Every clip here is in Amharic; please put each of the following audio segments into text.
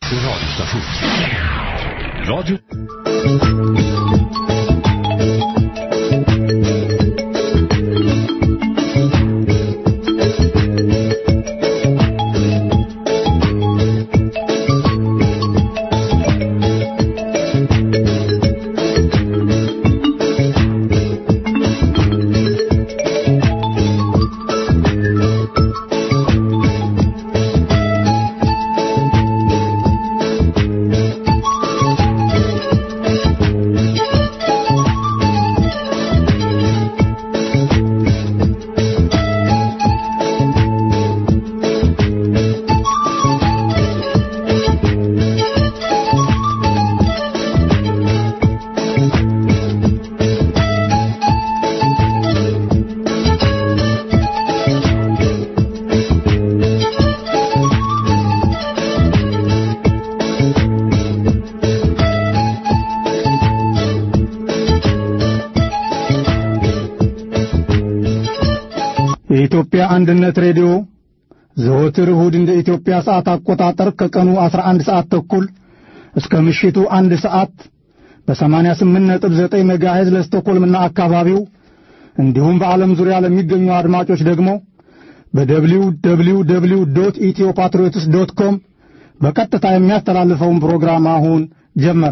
radiostation. Radio... የኢትዮጵያ አንድነት ሬዲዮ ዘወትር እሁድ እንደ ኢትዮጵያ ሰዓት አቆጣጠር ከቀኑ 11 ሰዓት ተኩል እስከ ምሽቱ አንድ ሰዓት በ88.9 ሜጋሄዝ ለስቶኮልምና አካባቢው እንዲሁም በዓለም ዙሪያ ለሚገኙ አድማጮች ደግሞ በደብሊው ደብሊው ደብሊው ዶት ኢትዮ ፓትሪዮትስ ዶት ኮም በቀጥታ የሚያስተላልፈውን ፕሮግራም አሁን ጀመረ።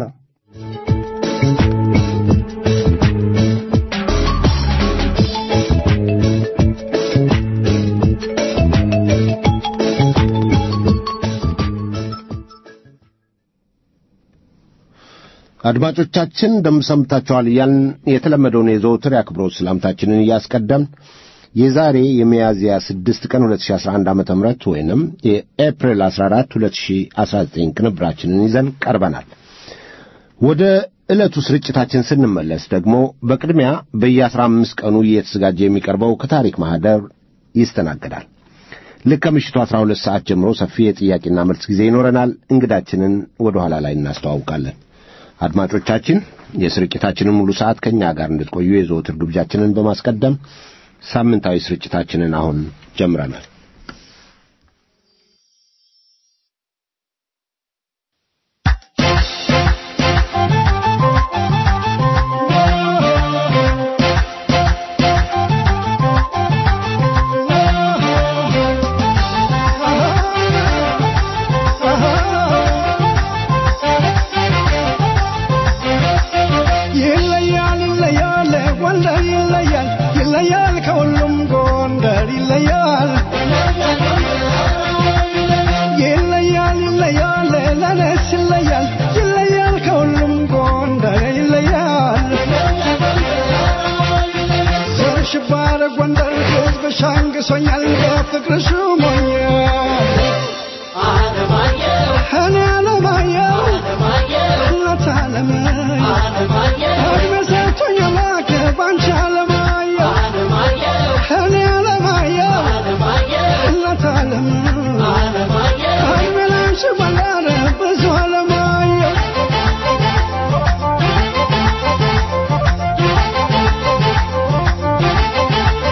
አድማጮቻችን እንደምሰምታችኋል እያልን የተለመደውን የዘውትር የአክብሮት ሰላምታችንን እያስቀደም የዛሬ የሚያዝያ 6 ቀን 2011 ዓ ም ወይንም የኤፕሪል 14 2019 ቅንብራችንን ይዘን ቀርበናል። ወደ ዕለቱ ስርጭታችን ስንመለስ ደግሞ በቅድሚያ በየ15 ቀኑ እየተዘጋጀ የሚቀርበው ከታሪክ ማኅደር ይስተናገዳል። ልክ ከምሽቱ 12 ሰዓት ጀምሮ ሰፊ የጥያቄና መልስ ጊዜ ይኖረናል። እንግዳችንን ወደ ኋላ ላይ እናስተዋውቃለን። አድማጮቻችን የስርጭታችንን ሙሉ ሰዓት ከእኛ ጋር እንድትቆዩ የዘወትር ግብዣችንን በማስቀደም ሳምንታዊ ስርጭታችንን አሁን ጀምረናል። ይለያል ይለያል ጎንደር ይለያል ይለያል ከሁሉም ጎንደር ይለያል ይለያል ይለያል ለነስ ይለያል ይለያል ከሁሉም ጎንደር ይለያል ዞርሽ ባረ ጎንደር ሕዝብ ሻንግሶኛል በፍቅርሽ ሞኛል እኔ አለማየሁ እናት አለማየሁ እድሜ ሰጥቶኝ አምላክ ባንቺ አለማየሁ እኔ አለማየሁ እናት አለማየሁ እድሜ ላንቺ በላረ ብዙ አለማየሁ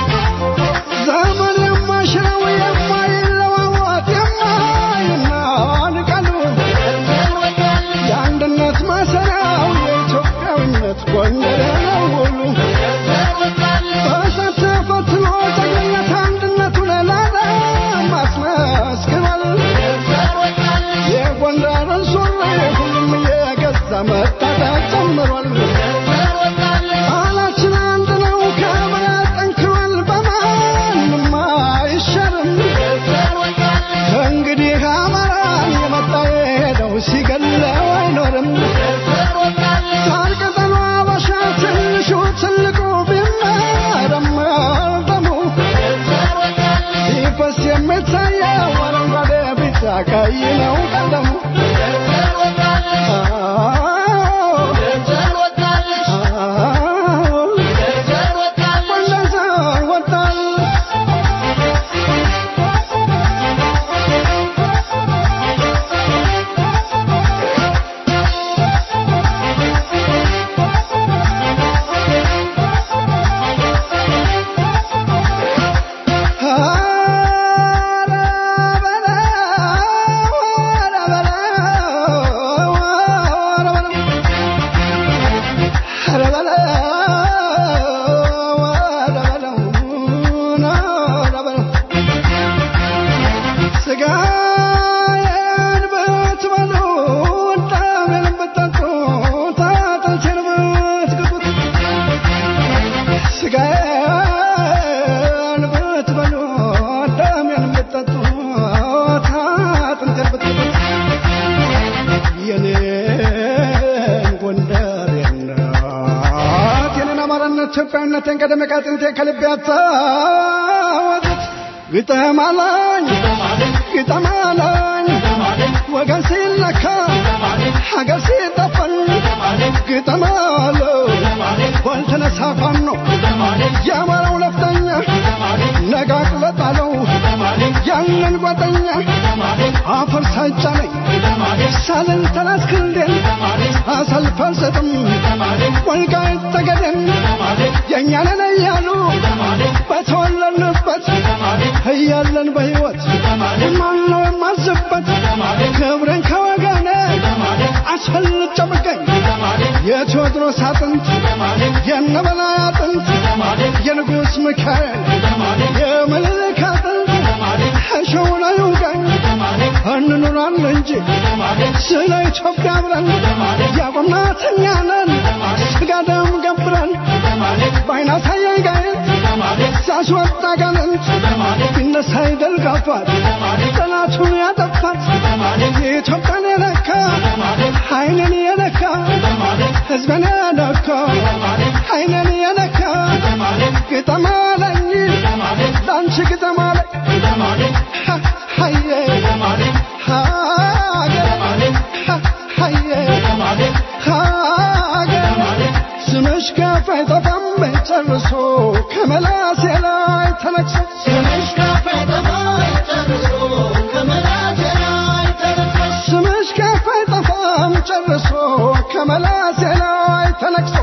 ዘመን የማይሽረው የማይለዋወጥ የማይናወጥ ኢትዮጵያዊነቴን ቀደመ ከጥንቴ ከልቤ ያታወጡት ግጠም አለኝ ግጠም አለኝ ወገን ሲለካ ሀገር ሲጠፈን ግጠም አለው ባልተነሳ ፋኖ የአማራው ነፍጠኛ ነጋቅለጣለው ያንን ጓደኛ አፈር ሳይጫነኝ ሳልን ተላስክንዴን አሰልፍ አልሰጥም ወልቃይት ጠገዴን የእኛንን እያሉ በተወለድንበት እያለን በሕይወት ማነው የማዝበት ክብርን ከወገኔ አስፈልጬ ብገኝ የቴዎድሮስ አጥንት የነበላይ አጥንት የንጉሥ ሚካኤል የምኒልክ አጥንት እሸው ላይ ውጋኝ እንኑራለን እንጂ ስለ ኢትዮጵያ ብለን ያቆምናት እኛ ነን ስጋ ደም ገብረን በዓይነ አሳየኝ ጋየት ሳስወጣ ጋንንት ቢነሳ ይደልጋባት ጠላቱን ያጠፋት የኢትዮጵያን የነካ ዓይንን የነካ ሕዝብን የነካ ዓይንን የነካ ግጠም አለኝ ለአንቺ ግጠም አለኝ ሀየ ስምሽ ከፍ አይጠፋም ጨርሶ ከመላሴ ላይ ተነቅሶ ስምሽ ከፍ ስምሽ ከፍ አይጠፋም ጨርሶ ከመላሴ ላይ ተነቅሶ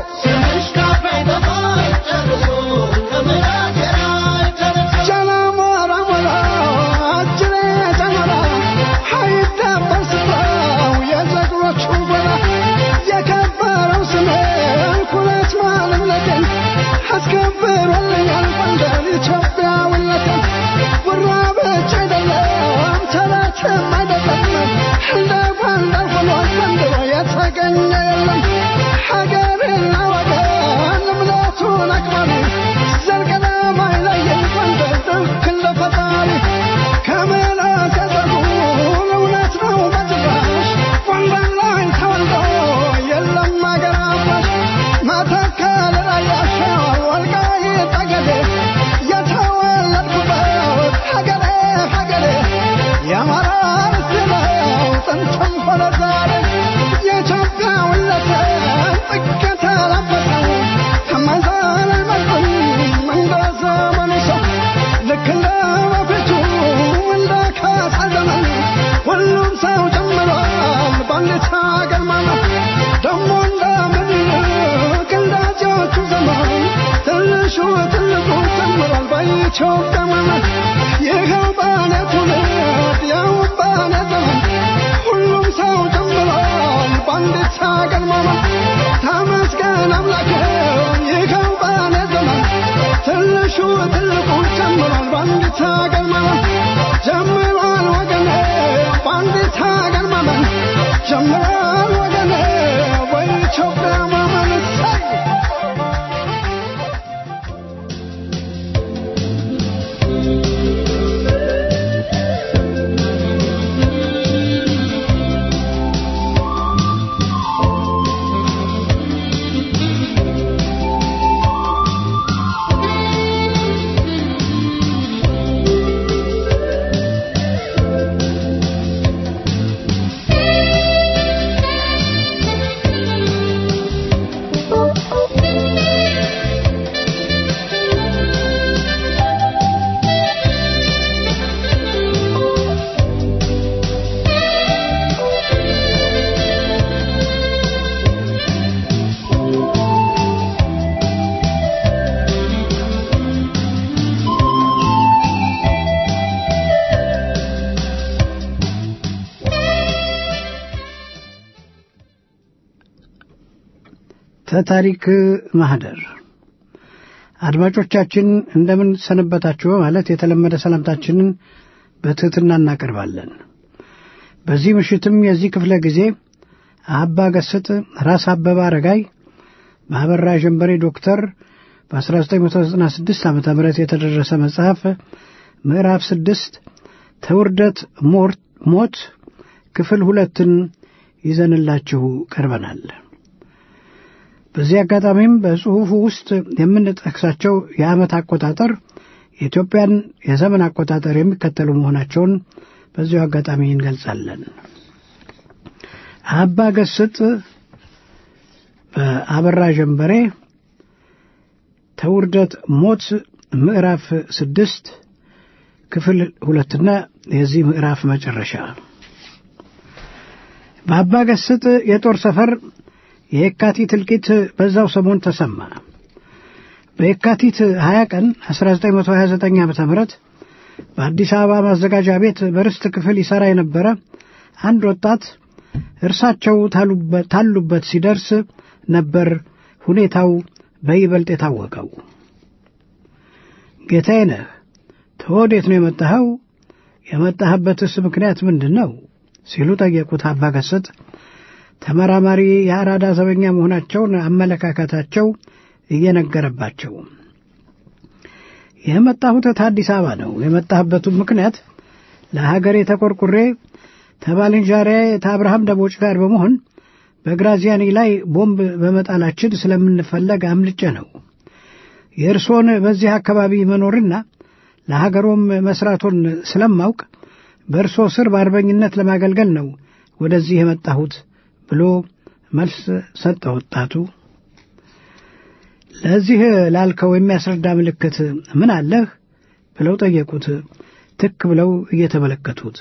ጀነሞራ ሞራ አጅሬ ጀነራ አይደበር ስፍራው የጀግኖቹ ጎራ የከበረው ስሜን ኩነት ማንነቴን አስከብሮልኛል ጎንደር ኢትዮጵያዊነቴን ጉራ ብቻ አይደለም ተረትም አይደለም እንደ ጎንደር ሆኖ ዘንድሮ የተገኘ የለም ሀገርና ወገን እምነቱን አክባሪ ዘልቀለም አይለየን ጎንደር ልክ እንደ ፈጣሪ ከመላስ ያዘጉን እውነት ነው በጭራሽ ጎንደር ላይ ተወልዶ የለም አገር አፍራሽ መተከል ራያሻ ወልቃይት ጠገዴ የተወለድኩበት ሀገሬ ሀገሬ የአማራ ርስት ነው ጥንትም ሆነ ዛሬ የኢትዮጵያዊነትን ጥግ የተላበሰው ከማይዘል አይመልጥም እንደ ዘመኑ ሰው ልክ እንደ በፊቱ እንደ ካሳ ዘመን ሁሉም ሰው ጨምሯል በአንዲት ሀገር ማለት ደሞ እንደ ምኒልክ እንደ አፄዎቹ ዘመን ትንሹ ትልቁ ጨምሯል በኢትዮጵያ ማለት ይኸው በእኔ ትውልድ ያው በእኔ ዘመን ሁሉም ሰው ጨምሯል በአንዲት ሀገር ማለት ተመስገን አምላክ ይኸው በእኔ ዘመን ትንሹ ትልቁ ጨምሯል በአንዲት ሀገር ማለት ጀምሯል ወገኔ በአንዲት ሀገር ማመን ጀምሯል ወገኔ በኢትዮጵያ ማመን ሳይ ተታሪክ ማህደር አድማጮቻችን እንደምን ሰነበታችሁ በማለት የተለመደ ሰላምታችንን በትሕትና እናቀርባለን። በዚህ ምሽትም የዚህ ክፍለ ጊዜ አባ ገስጥ ራስ አበበ አረጋይ በአበራ ጀንበሬ ዶክተር በ1996 ዓ ም የተደረሰ መጽሐፍ ምዕራፍ ስድስት ተውርደት ሞት ክፍል ሁለትን ይዘንላችሁ ቀርበናል። በዚህ አጋጣሚም በጽሑፉ ውስጥ የምንጠቅሳቸው የዓመት አቆጣጠር የኢትዮጵያን የዘመን አቆጣጠር የሚከተሉ መሆናቸውን በዚሁ አጋጣሚ እንገልጻለን። አባ ገስጥ በአበራ ጀንበሬ ተውርደት ሞት ምዕራፍ ስድስት ክፍል ሁለትና የዚህ ምዕራፍ መጨረሻ በአባ ገስጥ የጦር ሰፈር የየካቲት እልቂት በዛው ሰሞን ተሰማ። በየካቲት 20 ቀን 1929 ዓ ም በአዲስ አበባ ማዘጋጃ ቤት በርስት ክፍል ይሠራ የነበረ አንድ ወጣት እርሳቸው ታሉበት ሲደርስ ነበር ሁኔታው በይበልጥ የታወቀው። ጌታዬ ነህ፣ ተወዴት ነው የመጣኸው? የመጣህበትስ ምክንያት ምንድን ነው? ሲሉ ጠየቁት። አባ ገስጥ ተመራማሪ የአራዳ ዘበኛ መሆናቸውን አመለካከታቸው እየነገረባቸው የመጣሁት ከአዲስ አበባ ነው። የመጣህበቱም ምክንያት ለሀገሬ ተቆርቁሬ ከባልንጀራዬ ከአብርሃም ደቦጭ ጋር በመሆን በግራዚያኒ ላይ ቦምብ በመጣላችን ስለምንፈለግ አምልጬ ነው። የእርስዎን በዚህ አካባቢ መኖርና ለሀገሮም መስራቶን ስለማውቅ በእርስዎ ስር በአርበኝነት ለማገልገል ነው ወደዚህ የመጣሁት ብሎ መልስ ሰጠ። ወጣቱ ለዚህ ላልከው የሚያስረዳ ምልክት ምን አለህ ብለው ጠየቁት። ትክ ብለው እየተመለከቱት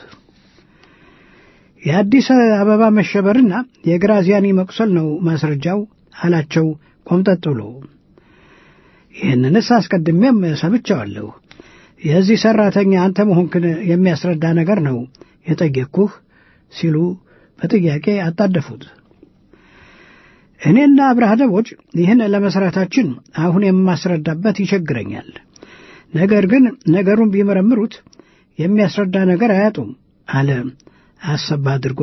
የአዲስ አበባ መሸበርና የግራዚያኒ መቁሰል ነው ማስረጃው አላቸው ቆምጠጥ ብሎ። ይህንንስ አስቀድሜም ሰምቼዋለሁ። የዚህ ሠራተኛ አንተ መሆንክን የሚያስረዳ ነገር ነው የጠየቅኩህ ሲሉ በጥያቄ አጣደፉት። እኔና አብርሃ ደቦጭ ይህን ለመሥራታችን አሁን የማስረዳበት ይቸግረኛል። ነገር ግን ነገሩን ቢመረምሩት የሚያስረዳ ነገር አያጡም አለ አሰባ አድርጎ።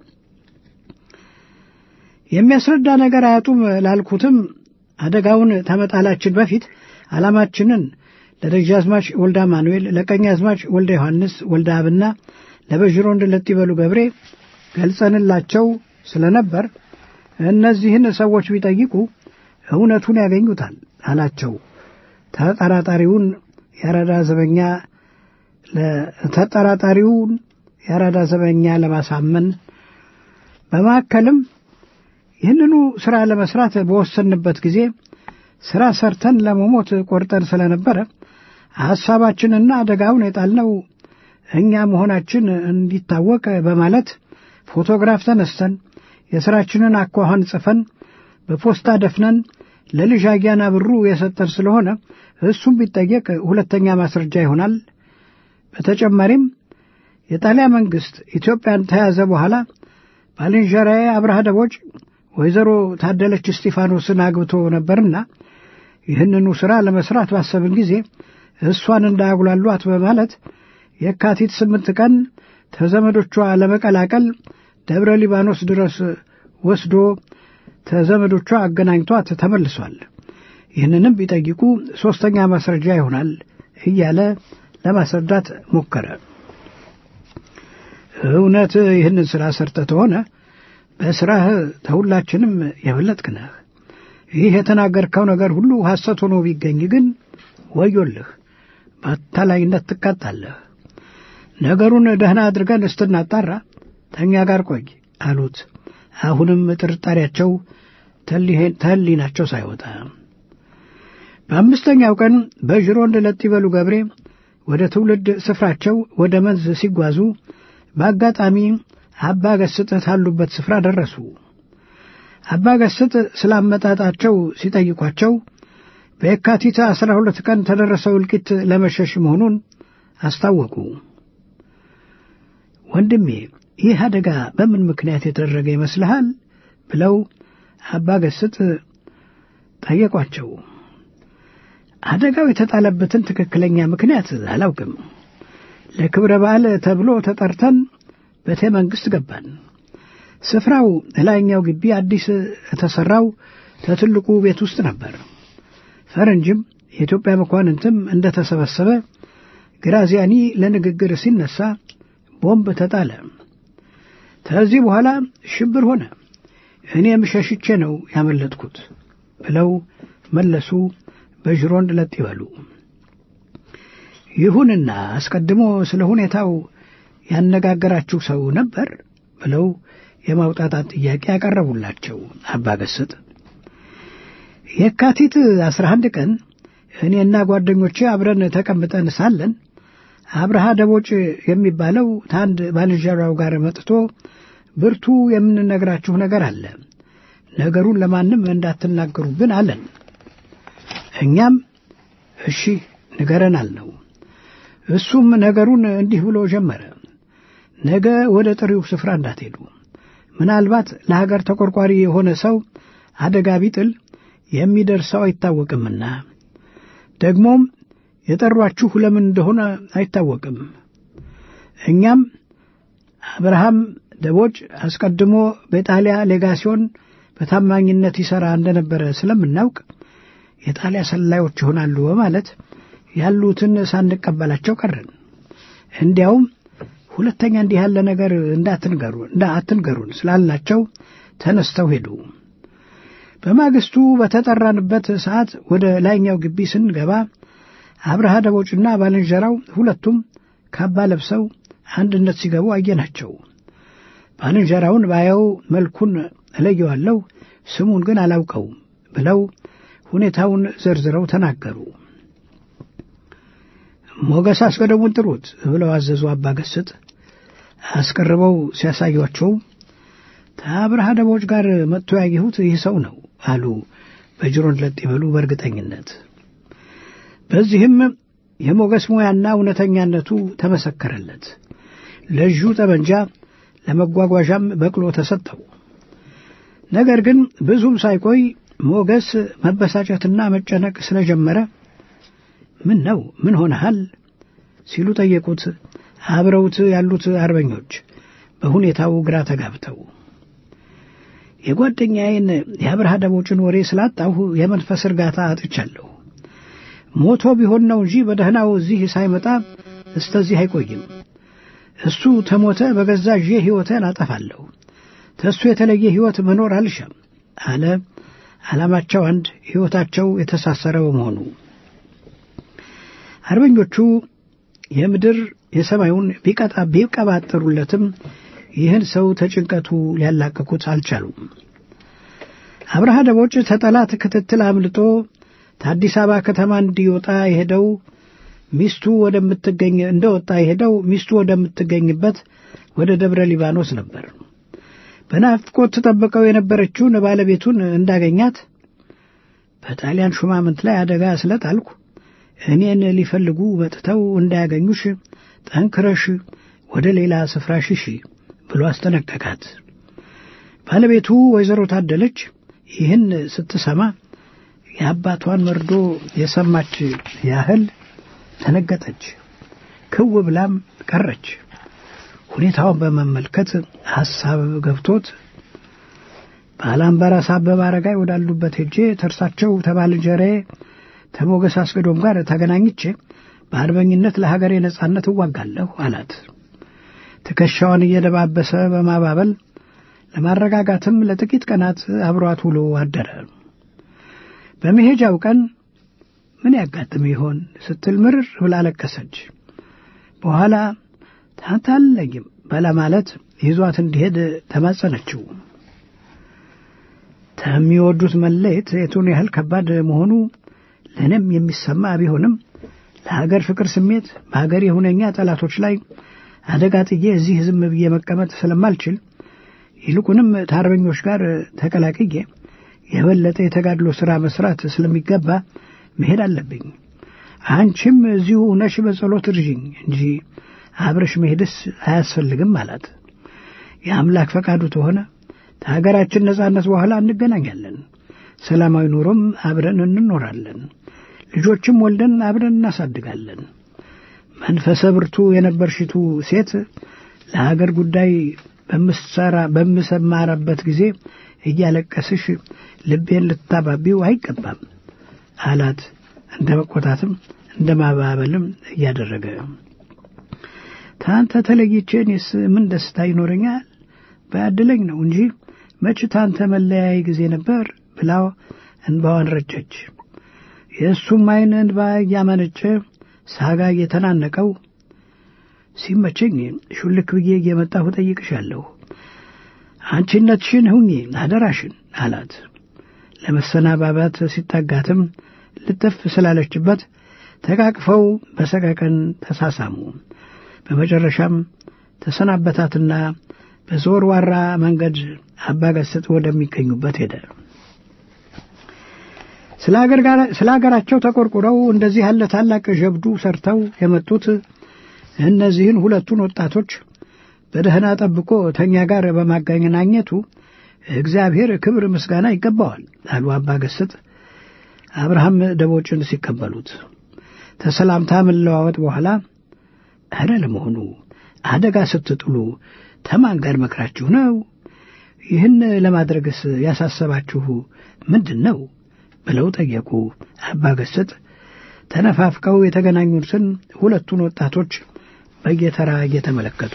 የሚያስረዳ ነገር አያጡም ላልኩትም አደጋውን ተመጣላችን በፊት ዓላማችንን ለደጃዝማች ወልደ አማኑኤል፣ ለቀኛዝማች ወልደ ዮሐንስ ወልደ አብና ለበዥሮንድ ለጢበሉ ገብሬ ገልጸንላቸው ስለነበር እነዚህን ሰዎች ቢጠይቁ እውነቱን ያገኙታል አላቸው። ተጠራጣሪውን የአራዳ ዘበኛ ተጠራጣሪውን የአራዳ ዘበኛ ለማሳመን በማከልም ይህንኑ ሥራ ለመስራት በወሰንበት ጊዜ ሥራ ሰርተን ለመሞት ቆርጠን ስለነበረ ሐሳባችንና አደጋውን የጣልነው እኛ መሆናችን እንዲታወቅ በማለት ፎቶግራፍ ተነስተን የሥራችንን አኳኋን ጽፈን በፖስታ ደፍነን ለልጅ አያና ብሩ የሰጠን ስለሆነ እሱም ቢጠየቅ ሁለተኛ ማስረጃ ይሆናል። በተጨማሪም የጣሊያን መንግሥት ኢትዮጵያን ተያዘ በኋላ ባልንጀራዬ አብርሃ ደቦጭ ወይዘሮ ታደለች እስጢፋኖስን አግብቶ ነበርና ይህንኑ ሥራ ለመሥራት ባሰብን ጊዜ እሷን እንዳያጉላሏት በማለት የካቲት ስምንት ቀን ተዘመዶቿ ለመቀላቀል ደብረ ሊባኖስ ድረስ ወስዶ ተዘመዶቿ አገናኝቷት ተመልሷል። ይህንንም ቢጠይቁ ሦስተኛ ማስረጃ ይሆናል እያለ ለማስረዳት ሞከረ። እውነት ይህንን ሥራ ሰርተህ ተሆነ በሥራህ ተሁላችንም የበለጥክ ነህ። ይህ የተናገርከው ነገር ሁሉ ሐሰት ሆኖ ቢገኝ ግን ወዮልህ፣ በአታላይነት ትቀጣለህ። ነገሩን ደህና አድርገን እስትናጣራ ተኛ ጋር ቆይ አሉት። አሁንም ጥርጣሬያቸው ተህሊናቸው ሳይወጣ በአምስተኛው ቀን በዥሮንድ ለጢበሉ ገብሬ ወደ ትውልድ ስፍራቸው ወደ መንዝ ሲጓዙ በአጋጣሚ አባ ገስጥ ካሉበት ስፍራ ደረሱ። አባ ገስጥ ስላመጣጣቸው ሲጠይቋቸው በየካቲት አስራ ሁለት ቀን ተደረሰው እልቂት ለመሸሽ መሆኑን አስታወቁ። ወንድሜ ይህ አደጋ በምን ምክንያት የተደረገ ይመስልሃል? ብለው አባ ገስጥ ጠየቋቸው። አደጋው የተጣለበትን ትክክለኛ ምክንያት አላውቅም። ለክብረ በዓል ተብሎ ተጠርተን ቤተ መንግሥት ገባን። ስፍራው ላይኛው ግቢ አዲስ የተሠራው ከትልቁ ቤት ውስጥ ነበር። ፈረንጅም የኢትዮጵያ መኳንንትም እንደተሰበሰበ ግራዚያኒ ለንግግር ሲነሳ ቦምብ ተጣለ። ከዚህ በኋላ ሽብር ሆነ። እኔም ሸሽቼ ነው ያመለጥኩት ብለው መለሱ። በጅሮንድ ለጥ ይበሉ። ይሁንና አስቀድሞ ስለ ሁኔታው ያነጋገራችሁ ሰው ነበር ብለው የማውጣጣት ጥያቄ ያቀረቡላቸው አባ ገስጥ የካቲት አስራ አንድ ቀን እኔና ጓደኞቼ አብረን ተቀምጠን ሳለን አብርሃ ደቦጭ የሚባለው ታንድ ባልንጀራው ጋር መጥቶ ብርቱ የምንነግራችሁ ነገር አለ፣ ነገሩን ለማንም እንዳትናገሩብን አለን። እኛም እሺ ንገረን አልነው። እሱም ነገሩን እንዲህ ብሎ ጀመረ። ነገ ወደ ጥሪው ስፍራ እንዳትሄዱ፣ ምናልባት ለሀገር ተቆርቋሪ የሆነ ሰው አደጋ ቢጥል የሚደርሰው አይታወቅምና ደግሞም የጠሯችሁ ለምን እንደሆነ አይታወቅም። እኛም አብርሃም ደቦጭ አስቀድሞ በጣሊያ ሌጋሲዮን በታማኝነት ይሠራ እንደነበረ ስለምናውቅ የጣሊያ ሰላዮች ይሆናሉ በማለት ያሉትን ሳንቀበላቸው ቀረን። እንዲያውም ሁለተኛ እንዲህ ያለ ነገር እንዳትንገሩ አትንገሩን ስላልናቸው ተነስተው ሄዱ። በማግስቱ በተጠራንበት ሰዓት ወደ ላይኛው ግቢ ስንገባ አብርሃ ደቦጭና ባልንጀራው ሁለቱም ካባ ለብሰው አንድነት ሲገቡ አየናቸው። ባልንጀራውን ባየው መልኩን እለየዋለሁ፣ ስሙን ግን አላውቀውም ብለው ሁኔታውን ዘርዝረው ተናገሩ። ሞገስ አስቀደሙን ጥሩት ብለው አዘዙ። አባ ገስጥ አስቀርበው ሲያሳዩቸው ከአብርሃ ደቦጭ ጋር መጥቶ ያየሁት ይህ ሰው ነው አሉ። በጅሮን ለጥ ይበሉ በእርግጠኝነት። በዚህም የሞገስ ሙያና እውነተኛነቱ ተመሰከረለት። ለእጁ ጠመንጃ ለመጓጓዣም በቅሎ ተሰጠው። ነገር ግን ብዙም ሳይቆይ ሞገስ መበሳጨትና መጨነቅ ስለጀመረ ምን ነው ምን ሆነሃል ሲሉ ጠየቁት። አብረውት ያሉት አርበኞች በሁኔታው ግራ ተጋብተው የጓደኛዬን የአብርሃ ደቦጭን ወሬ ስላጣሁ የመንፈስ እርጋታ አጥቻለሁ። ሞቶ ቢሆን ነው እንጂ በደህናው እዚህ ሳይመጣ እስተዚህ አይቆይም። እሱ ተሞተ በገዛ እዤ ሕይወቴን አጠፋለሁ። ተእሱ የተለየ ሕይወት መኖር አልሻም አለ። ዓላማቸው አንድ፣ ሕይወታቸው የተሳሰረ በመሆኑ አርበኞቹ የምድር የሰማዩን ቢቀጣ ቢቀባጠሩለትም ይህን ሰው ተጭንቀቱ ሊያላቅቁት አልቻሉም። አብርሃ ደቦጭ ተጠላት ክትትል አምልጦ ከአዲስ አበባ ከተማ እንዲወጣ የሄደው ሚስቱ ወደምትገኝ እንደወጣ የሄደው ሚስቱ ወደምትገኝበት ወደ ደብረ ሊባኖስ ነበር። በናፍቆት ተጠብቀው የነበረችውን ባለቤቱን እንዳገኛት በጣሊያን ሹማምንት ላይ አደጋ ስለጣልኩ እኔን ሊፈልጉ መጥተው እንዳያገኙሽ ጠንክረሽ ወደ ሌላ ስፍራ ሽሺ ብሎ አስጠነቀቃት። ባለቤቱ ወይዘሮ ታደለች ይህን ስትሰማ የአባቷን መርዶ የሰማች ያህል ተነገጠች። ክው ብላም ቀረች። ሁኔታውን በመመልከት ሐሳብ ገብቶት ባላምባራስ አበበ አረጋይ ወዳሉበት ሄጄ ተርሳቸው ተባልንጀራዬ ተሞገስ አስገዶም ጋር ተገናኝቼ በአርበኝነት ለሀገሬ ነጻነት እዋጋለሁ አላት። ትከሻዋን እየደባበሰ በማባበል ለማረጋጋትም ለጥቂት ቀናት አብሯት ውሎ አደረ። በመሄጃው ቀን ምን ያጋጥም ይሆን ስትል ምርር ብላ ለቀሰች። በኋላ ታታለኝም በለማለት ይዟት እንዲሄድ ተማጸነችው። ከሚወዱት መለየት የቱን ያህል ከባድ መሆኑ ለእኔም የሚሰማ ቢሆንም ለሀገር ፍቅር ስሜት በሀገር የሁነኛ ጠላቶች ላይ አደጋ ጥዬ እዚህ ዝም ብዬ መቀመጥ ስለማልችል ይልቁንም ከአርበኞች ጋር ተቀላቅዬ የበለጠ የተጋድሎ ሥራ መስራት ስለሚገባ መሄድ አለብኝ። አንቺም እዚሁ ነሽ በጸሎት እርዥኝ እንጂ አብረሽ መሄድስ አያስፈልግም አላት። የአምላክ ፈቃዱ ተሆነ ከሀገራችን ነጻነት በኋላ እንገናኛለን። ሰላማዊ ኑሮም አብረን እንኖራለን። ልጆችም ወልደን አብረን እናሳድጋለን። መንፈሰ ብርቱ የነበርሽቱ ሴት ለሀገር ጉዳይ በምሰራ በምሰማራበት ጊዜ እያለቀስሽ ልቤን ልታባቢው አይገባም አላት። እንደ መቆጣትም እንደ ማባበልም እያደረገ ታንተ ተለይቼ እኔስ ምን ደስታ ይኖረኛል? ባያድለኝ ነው እንጂ መች ታንተ መለያይ ጊዜ ነበር ብላው እንባዋን ረጨች። የእሱም ዓይን እንባ እያመነጨ ሳጋ እየተናነቀው ሲመቸኝ ሹልክ ብዬ እየመጣሁ ጠይቅሻለሁ፣ አንቺነትሽን ሁኚ አደራሽን አላት። ለመሰናባባት ሲጠጋትም ልጥፍ ስላለችበት ተቃቅፈው በሰቀቀን ተሳሳሙ። በመጨረሻም ተሰናበታትና በዘወርዋራ መንገድ አባገስጥ ወደሚገኙበት ሄደ። ስለ አገራቸው ተቆርቁረው እንደዚህ ያለ ታላቅ ጀብዱ ሰርተው የመጡት እነዚህን ሁለቱን ወጣቶች በደህና ጠብቆ ተኛ ጋር በማገናኘቱ እግዚአብሔር ክብር ምስጋና ይገባዋል አሉ አባገስጥ አብርሃም ደቦጭን ሲቀበሉት። ተሰላምታ መለዋወጥ በኋላ ኧረ ለመሆኑ አደጋ ስትጥሉ ተማን ጋር መክራችሁ ነው? ይህን ለማድረግስ ያሳሰባችሁ ምንድን ነው? ብለው ጠየቁ። አባገስጥ ተነፋፍቀው የተገናኙትን ሁለቱን ወጣቶች በየተራ እየተመለከቱ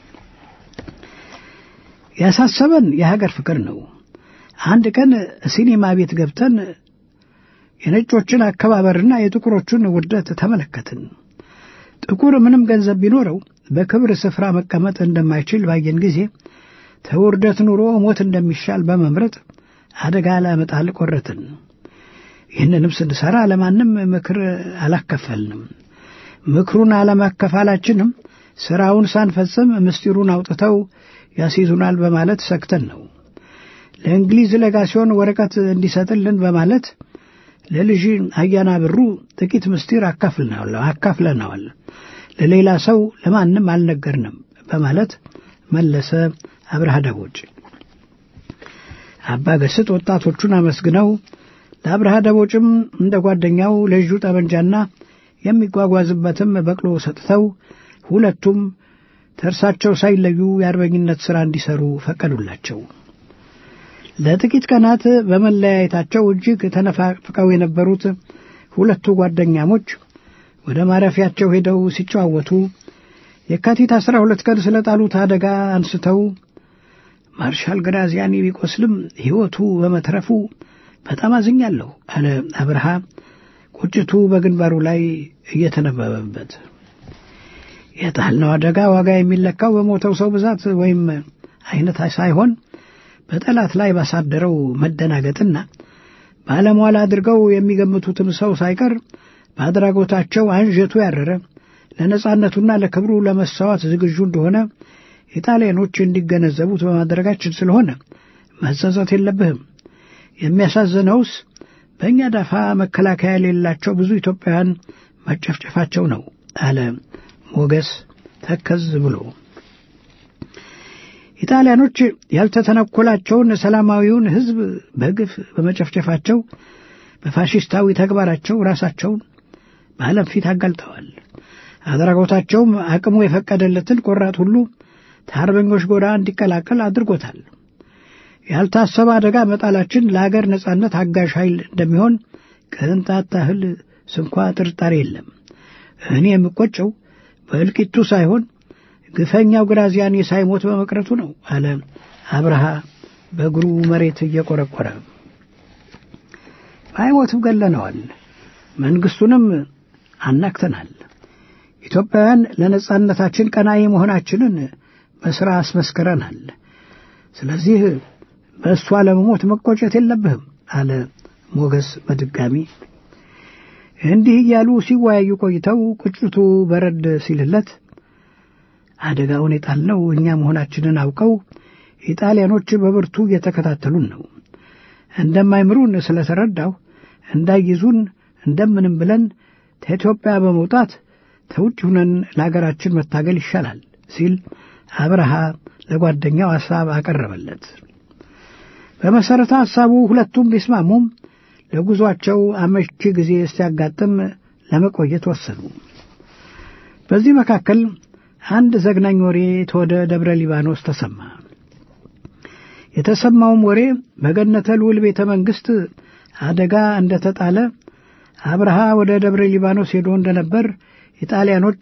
ያሳሰበን የሀገር ፍቅር ነው። አንድ ቀን ሲኒማ ቤት ገብተን የነጮችን አከባበርና የጥቁሮቹን ውርደት ተመለከትን። ጥቁር ምንም ገንዘብ ቢኖረው በክብር ስፍራ መቀመጥ እንደማይችል ባየን ጊዜ ተውርደት ኑሮ ሞት እንደሚሻል በመምረጥ አደጋ ለመጣል ቆረትን። ይህንንም ስንሠራ ለማንም ምክር አላከፈልንም። ምክሩን አለማከፋላችንም ሥራውን ሳንፈጽም ምስጢሩን አውጥተው ያስይዙናል በማለት ሰግተን ነው። ለእንግሊዝ ለጋሲዮን ወረቀት እንዲሰጥልን በማለት ለልጅ አያና ብሩ ጥቂት ምስጢር አካፍለነዋል። ለሌላ ሰው ለማንም አልነገርንም በማለት መለሰ አብርሃ ደቦጭ። አባ ገስጥ ወጣቶቹን አመስግነው ለአብርሃ ደቦጭም እንደ ጓደኛው ለእጁ ጠመንጃና የሚጓጓዝበትም በቅሎ ሰጥተው ሁለቱም ተርሳቸው ሳይለዩ የአርበኝነት ሥራ እንዲሠሩ ፈቀዱላቸው። ለጥቂት ቀናት በመለያየታቸው እጅግ ተነፋፍቀው የነበሩት ሁለቱ ጓደኛሞች ወደ ማረፊያቸው ሄደው ሲጨዋወቱ የካቲት አስራ ሁለት ቀን ስለ ጣሉት አደጋ አንስተው ማርሻል ግራዚያኒ ቢቆስልም ሕይወቱ በመትረፉ በጣም አዝኛለሁ አለ አብርሃ ቁጭቱ በግንባሩ ላይ እየተነበበበት። የጣልነው አደጋ ዋጋ የሚለካው በሞተው ሰው ብዛት ወይም አይነት ሳይሆን በጠላት ላይ ባሳደረው መደናገጥና ባለሟል አድርገው የሚገምቱትም ሰው ሳይቀር በአድራጎታቸው አንጀቱ ያረረ ለነጻነቱና ለክብሩ ለመሰዋት ዝግጁ እንደሆነ ኢጣሊያኖች እንዲገነዘቡት በማድረጋችን ስለሆነ መጸጸት የለብህም። የሚያሳዝነውስ በእኛ ዳፋ መከላከያ የሌላቸው ብዙ ኢትዮጵያውያን መጨፍጨፋቸው ነው አለ ሞገስ ተከዝ ብሎ። ኢጣሊያኖች ያልተተነኮላቸውን ሰላማዊውን ሕዝብ በግፍ በመጨፍጨፋቸው በፋሽስታዊ ተግባራቸው ራሳቸውን በዓለም ፊት አጋልጠዋል። አድራጎታቸውም አቅሙ የፈቀደለትን ቆራጥ ሁሉ ከአርበኞች ጎራ እንዲቀላቀል አድርጎታል። ያልታሰበ አደጋ መጣላችን ለአገር ነጻነት አጋዥ ኃይል እንደሚሆን ቅንጣት ታህል ስንኳ ጥርጣሬ የለም። እኔ የምቆጨው በእልቂቱ ሳይሆን ግፈኛው ግራዚያኒ ሳይሞት በመቅረቱ ነው አለ አብርሃ በእግሩ መሬት እየቆረቆረ። ባይሞትም ገለነዋል፣ መንግሥቱንም አናክተናል። ኢትዮጵያውያን ለነጻነታችን ቀናኢ መሆናችንን በሥራ አስመስክረናል። ስለዚህ በእሷ ለመሞት መቆጨት የለብህም አለ ሞገስ በድጋሚ። እንዲህ እያሉ ሲወያዩ ቆይተው ቁጭቱ በረድ ሲልለት አደጋውን የጣልነው እኛ መሆናችንን አውቀው ኢጣሊያኖች በብርቱ እየተከታተሉን ነው። እንደማይምሩን ስለተረዳሁ እንዳይይዙን እንደምንም ብለን ከኢትዮጵያ በመውጣት ከውጭ ሁነን ለአገራችን መታገል ይሻላል ሲል አብርሃ ለጓደኛው ሐሳብ አቀረበለት። በመሠረተ ሐሳቡ ሁለቱም ቢስማሙም ለጉዞአቸው አመቺ ጊዜ ሲያጋጥም ለመቆየት ወሰኑ። በዚህ መካከል አንድ ዘግናኝ ወሬ ተወደ ደብረ ሊባኖስ ተሰማ። የተሰማውም ወሬ በገነተ ልዑል ቤተ መንግሥት አደጋ እንደተጣለ አብርሃ ወደ ደብረ ሊባኖስ ሄዶ እንደነበር ኢጣሊያኖች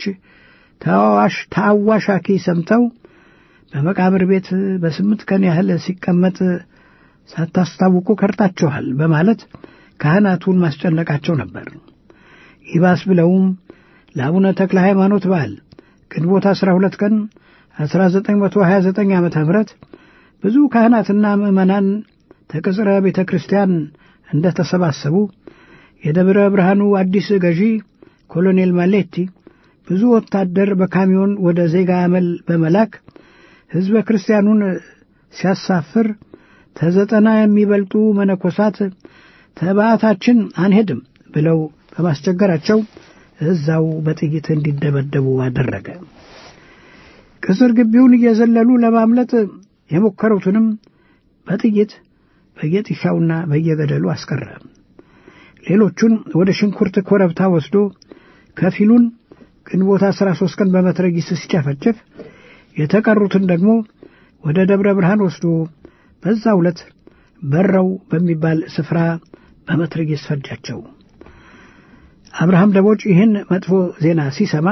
ተአዋሻኪ ሰምተው በመቃብር ቤት በስምንት ቀን ያህል ሲቀመጥ ሳታስታውቁ ከርታችኋል በማለት ካህናቱን ማስጨነቃቸው ነበር። ይባስ ብለውም ለአቡነ ተክለ ሃይማኖት በዓል ግንቦት 12 ቀን 1929 ዓ ም ብዙ ካህናትና ምዕመናን ተቅጽረ ቤተ ክርስቲያን እንደ ተሰባሰቡ የደብረ ብርሃኑ አዲስ ገዢ ኮሎኔል ማሌቲ ብዙ ወታደር በካሚዮን ወደ ዜጋ አመል በመላክ ሕዝበ ክርስቲያኑን ሲያሳፍር ተዘጠና የሚበልጡ መነኮሳት ተባዕታችን አንሄድም ብለው በማስቸገራቸው እዛው በጥይት እንዲደበደቡ አደረገ። ቅጽር ግቢውን እየዘለሉ ለማምለጥ የሞከሩትንም በጥይት በየጥሻውና በየገደሉ አስቀረ። ሌሎቹን ወደ ሽንኩርት ኮረብታ ወስዶ ከፊሉን ግንቦት 13 ቀን በመትረጊስ ሲጨፈጭፍ የተቀሩትን ደግሞ ወደ ደብረ ብርሃን ወስዶ በዛ ዕለት በረው በሚባል ስፍራ በመትረጊስ ፈጃቸው። አብርሃም ደቦጭ ይህን መጥፎ ዜና ሲሰማ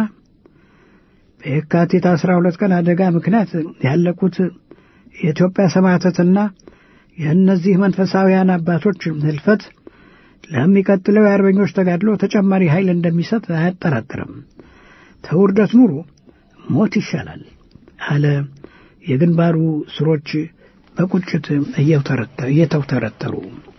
በየካቲት 12 ቀን አደጋ ምክንያት ያለቁት የኢትዮጵያ ሰማዕታትና የእነዚህ መንፈሳውያን አባቶች ህልፈት ለሚቀጥለው የአርበኞች ተጋድሎ ተጨማሪ ኃይል እንደሚሰጥ አያጠራጥርም። ተውርደት ኑሮ ሞት ይሻላል አለ። የግንባሩ ስሮች በቁጭት እየተውተረተሩ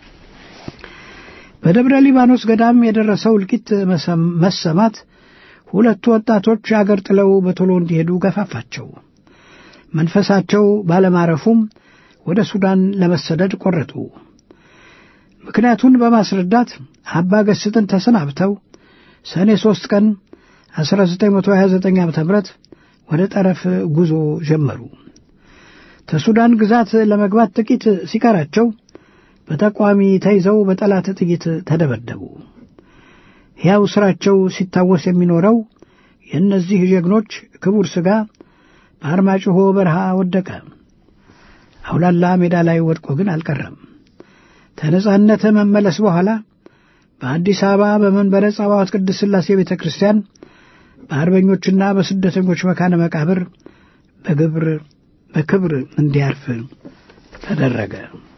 በደብረ ሊባኖስ ገዳም የደረሰው እልቂት መሰማት ሁለቱ ወጣቶች አገር ጥለው በቶሎ እንዲሄዱ ገፋፋቸው። መንፈሳቸው ባለማረፉም ወደ ሱዳን ለመሰደድ ቆረጡ። ምክንያቱን በማስረዳት አባ ገስጥን ተሰናብተው ሰኔ ሦስት ቀን 1929 ዓ ም ወደ ጠረፍ ጉዞ ጀመሩ። ከሱዳን ግዛት ለመግባት ጥቂት ሲቀራቸው በተቋሚ ተይዘው በጠላት ጥይት ተደበደቡ። ሕያው ሥራቸው ሲታወስ የሚኖረው የእነዚህ ጀግኖች ክቡር ሥጋ በአርማጭሆ በረሃ ወደቀ። አውላላ ሜዳ ላይ ወድቆ ግን አልቀረም። ከነጻነት መመለስ በኋላ በአዲስ አበባ በመንበረ ጸባዖት ቅድስት ሥላሴ ቤተ ክርስቲያን በአርበኞችና በስደተኞች መካነ መቃብር በግብር በክብር እንዲያርፍ ተደረገ።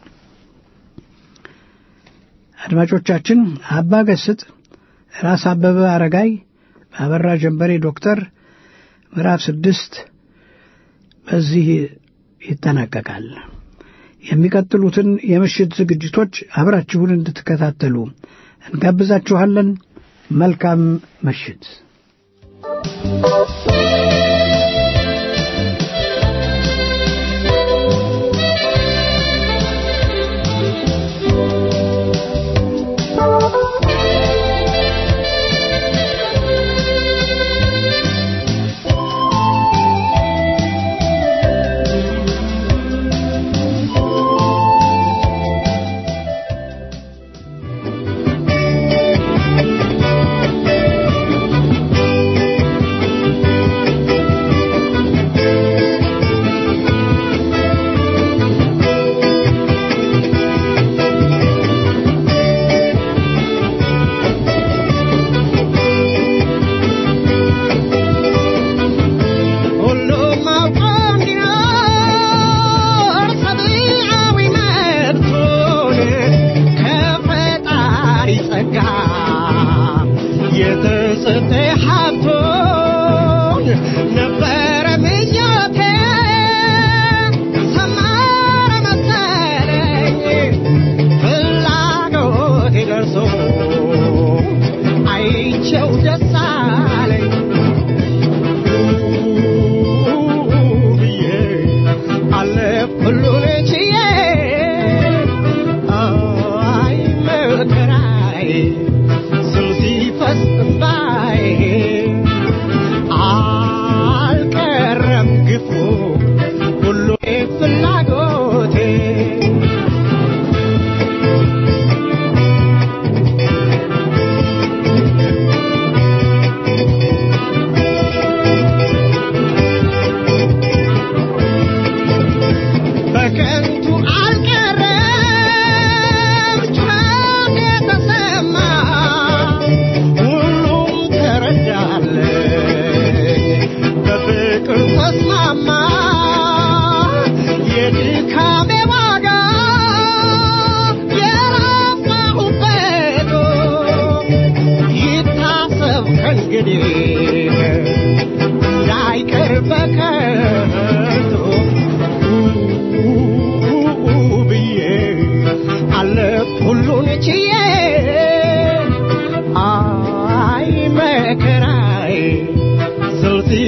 አድማጮቻችን አባ ገስጥ ራስ አበበ አረጋይ በአበራ ጀንበሬ ዶክተር ምዕራፍ ስድስት በዚህ ይጠናቀቃል። የሚቀጥሉትን የምሽት ዝግጅቶች አብራችሁን እንድትከታተሉ እንጋብዛችኋለን። መልካም ምሽት። Thank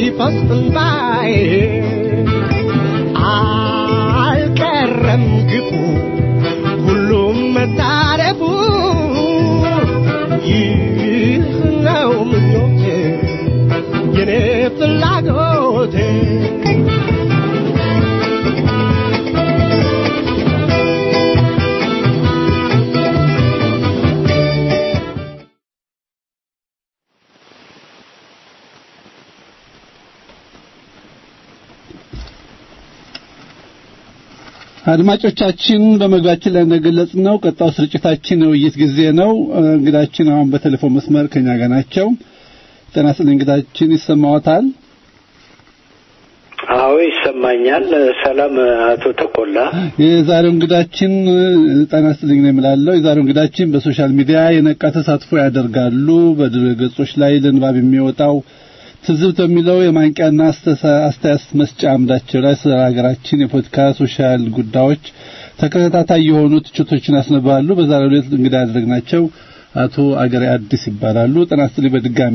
ሲፈስ እንባዬ አልቀረም ግፉ ሁሉም መታረፉ ይህ ነው ምኞቴ የኔ ፍላጎቴ አድማጮቻችን በመግባችን ላይ እንደገለጽ ነው ቀጣው ስርጭታችን የውይይት ጊዜ ነው። እንግዳችን አሁን በቴሌፎን መስመር ከኛ ጋር ናቸው። ጤና ይስጥልኝ እንግዳችን ይሰማዎታል? አዎ ይሰማኛል። ሰላም አቶ ተቆላ። የዛሬው እንግዳችን ጤና ይስጥልኝ ነው የምላለው። የዛሬው እንግዳችን በሶሻል ሚዲያ የነቃ ተሳትፎ ያደርጋሉ። በድረ ገጾች ላይ ለንባብ የሚወጣው ትዝብት በሚለው የማንቂያና አስተያየት መስጫ አምዳቸው ላይ ስለ ሀገራችን የፖለቲካ ሶሻል ጉዳዮች ተከታታይ የሆኑ ትችቶችን ያስነባሉ። በዛሬው ዕለት እንግዳ ያደረግናቸው አቶ አገሬ አዲስ ይባላሉ። ጤና ይስጥልኝ በድጋሜ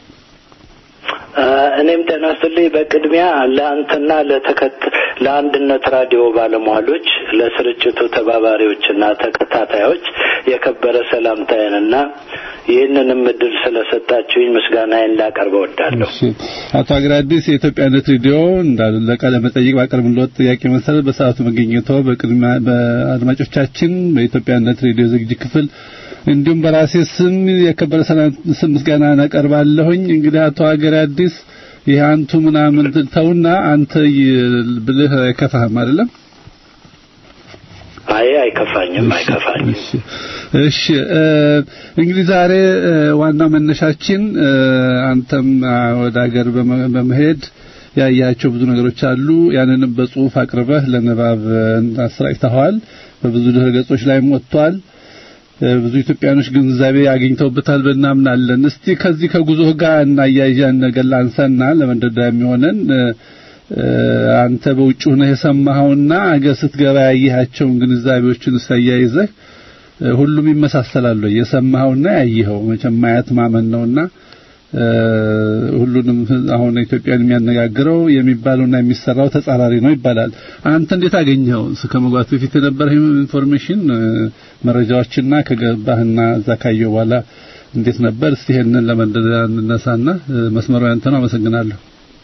እኔም ጤና ይስጥልኝ። በቅድሚያ ለአንተና ለተከት ለአንድነት ራዲዮ ባለሟሎች፣ ለስርጭቱ ተባባሪዎችና ተከታታዮች የከበረ ሰላምታዬንና ይህንንም እድል ስለሰጣችሁኝ ምስጋናዬን ላቀርብ እወዳለሁ። አቶ አገሬ አዲስ የኢትዮጵያነት ሬዲዮ እንዳሉ ለቃለ መጠይቅ ባቀረብንልዎት ጥያቄ መሰረት በሰዓቱ መገኘቶ በቅድሚያ በአድማጮቻችን በኢትዮጵያነት ሬዲዮ ዝግጅት ክፍል እንዲሁም በራሴ ስም የከበረ ሰላም ስም ምስጋና እናቀርባለሁኝ። እንግዲህ አቶ ሀገሬ አዲስ ይህ አንቱ ምናምን ተውና አንተ ብልህ አይከፋህም አይደለም? አይ አይከፋኝም፣ አይከፋኝም። እሺ እሺ። እንግዲህ ዛሬ ዋናው መነሻችን አንተም ወደ ሀገር በመሄድ ያያቸው ብዙ ነገሮች አሉ። ያንንም በጽሁፍ አቅርበህ ለንባብ አሰራጭተዋል። በብዙ ድረ ገጾች ላይም ወጥቷል። ብዙ ኢትዮጵያኖች ግንዛቤ አግኝተውበታል ብናምናለን። እስቲ ከዚህ ከጉዞህ ጋር እናያይዣን ነገር ላንሳና ለመንደርደሪያ የሚሆነን አንተ በውጭ ሆነህ የሰማኸውና አገር ስትገባ ያየሃቸውን ግንዛቤዎችን ሳያይዘህ ሁሉም ይመሳሰላሉ። የሰማኸውና ያየኸው መቼም ማየት ማመን ነውና ሁሉንም አሁን ኢትዮጵያን የሚያነጋግረው የሚባለውና የሚሰራው ተጻራሪ ነው ይባላል። አንተ እንዴት አገኘኸው? ከመግባት በፊት የነበረ ኢንፎርሜሽን መረጃዎችና ከገባህና እዛ ካየሁ በኋላ እንዴት ነበር? እስቲ ይሄንን ለመንደዳ እንነሳና መስመሩ ያንተ ነው። አመሰግናለሁ።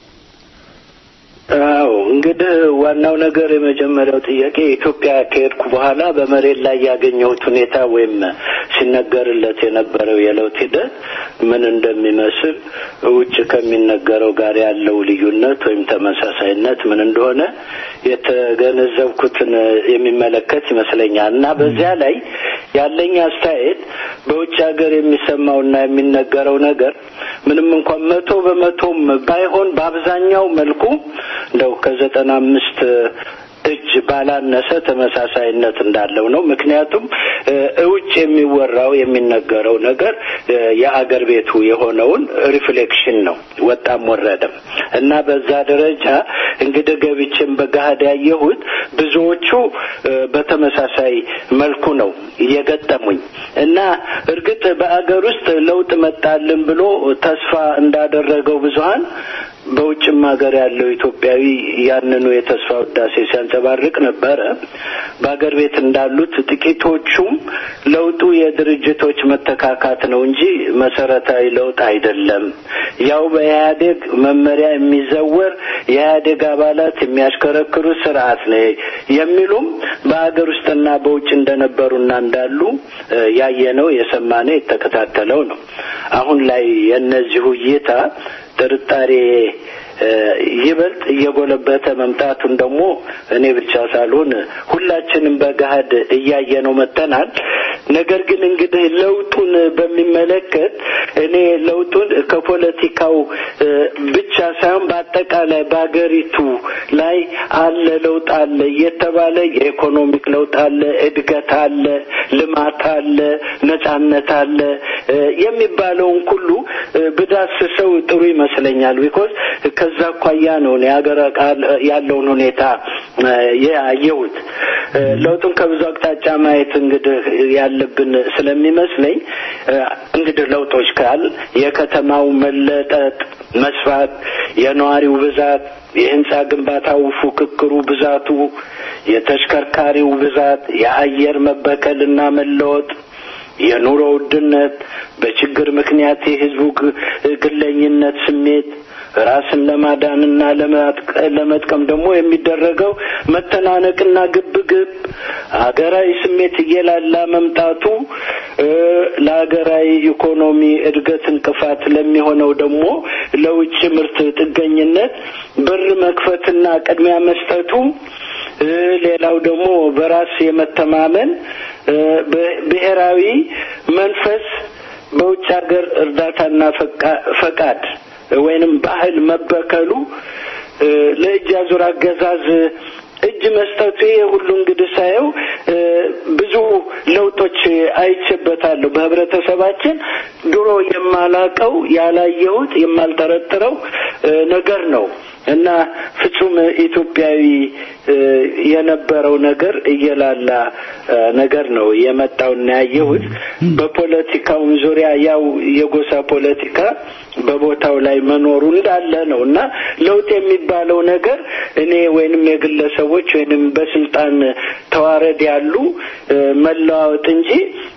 አዎ እንግዲህ ዋናው ነገር የመጀመሪያው ጥያቄ ኢትዮጵያ ከሄድኩ በኋላ በመሬት ላይ ያገኘሁት ሁኔታ ወይም ሲነገርለት የነበረው የለውጥ ሂደት ምን እንደሚመስል ውጭ ከሚነገረው ጋር ያለው ልዩነት ወይም ተመሳሳይነት ምን እንደሆነ የተገነዘብኩትን የሚመለከት ይመስለኛል እና በዚያ ላይ ያለኝ አስተያየት በውጭ ሀገር የሚሰማውና የሚነገረው ነገር ምንም እንኳን መቶ በመቶም ባይሆን በአብዛኛው መልኩ እንደው ከዘጠና አምስት እጅ ባላነሰ ተመሳሳይነት እንዳለው ነው። ምክንያቱም እውጭ የሚወራው የሚነገረው ነገር የአገር ቤቱ የሆነውን ሪፍሌክሽን ነው፣ ወጣም ወረደም እና በዛ ደረጃ እንግዲህ ገብቼም በገሃድ ያየሁት ብዙዎቹ በተመሳሳይ መልኩ ነው የገጠሙኝ እና እርግጥ በአገር ውስጥ ለውጥ መጣልን ብሎ ተስፋ እንዳደረገው ብዙሀን በውጭም ሀገር ያለው ኢትዮጵያዊ ያንኑ የተስፋ ውዳሴ ሲያንጸባርቅ ነበረ። በሀገር ቤት እንዳሉት ጥቂቶቹም ለውጡ የድርጅቶች መተካካት ነው እንጂ መሰረታዊ ለውጥ አይደለም፣ ያው በኢህአዴግ መመሪያ የሚዘወር የኢህአዴግ አባላት የሚያሽከረክሩት ስርዓት ነው የሚሉም በሀገር ውስጥና በውጭ እንደነበሩና እንዳሉ ያየነው የሰማነው የተከታተለው ነው። አሁን ላይ የእነዚሁ እይታ ጥርጣሬ ይበልጥ እየጎለበተ መምጣቱን ደግሞ እኔ ብቻ ሳልሆን ሁላችንም በገሃድ እያየነው መጥተናል። ነገር ግን እንግዲህ ለውጡን በሚመለከት እኔ ለውጡን ከፖለቲካው ብቻ ሳይሆን በአጠቃላይ በሀገሪቱ ላይ አለ ለውጥ አለ እየተባለ የኢኮኖሚክ ለውጥ አለ፣ እድገት አለ፣ ልማት አለ፣ ነጻነት አለ የሚባለውን ሁሉ ብዳስሰው ጥሩ ይመስለኛል። ቢኮዝ ከዛ አኳያ ነው የሀገር ያለውን ሁኔታ ያየሁት። ለውጡን ከብዙ አቅጣጫ ማየት እንግዲህ ያለ ያለብን ስለሚመስለኝ እንግዲህ ለውጦች ካል የከተማው መለጠጥ፣ መስፋት፣ የነዋሪው ብዛት፣ የህንፃ ግንባታው ፉክክሩ ብዛቱ፣ የተሽከርካሪው ብዛት፣ የአየር መበከልና መለወጥ የኑሮ ውድነት፣ በችግር ምክንያት የህዝቡ ግለኝነት ስሜት ራስን ለማዳንና ለመጥቀም ደግሞ የሚደረገው መተናነቅና ግብግብ ሀገራዊ ስሜት እየላላ መምጣቱ ለሀገራዊ ኢኮኖሚ እድገት እንቅፋት ለሚሆነው ደግሞ ለውጭ ምርት ጥገኝነት በር መክፈትና ቅድሚያ መስጠቱ ሌላው ደግሞ በራስ የመተማመን ብሔራዊ መንፈስ በውጭ ሀገር እርዳታና ፈቃድ ወይንም ባህል መበከሉ ለእጅ አዙር አገዛዝ እጅ መስጠቱ ይሄ ሁሉ እንግዲህ ሳየው ብዙ ለውጦች አይቼበታለሁ። በህብረተሰባችን ድሮ የማላቀው ያላየሁት የማልጠረጥረው ነገር ነው እና ፍጹም ኢትዮጵያዊ የነበረው ነገር እየላላ ነገር ነው የመጣውና ያየሁት። በፖለቲካውም ዙሪያ ያው የጎሳ ፖለቲካ በቦታው ላይ መኖሩ እንዳለ ነው እና ለውጥ የሚባለው ነገር እኔ ወይንም የግለሰቦች ወይንም በስልጣን ተዋረድ ያሉ መለዋወጥ እንጂ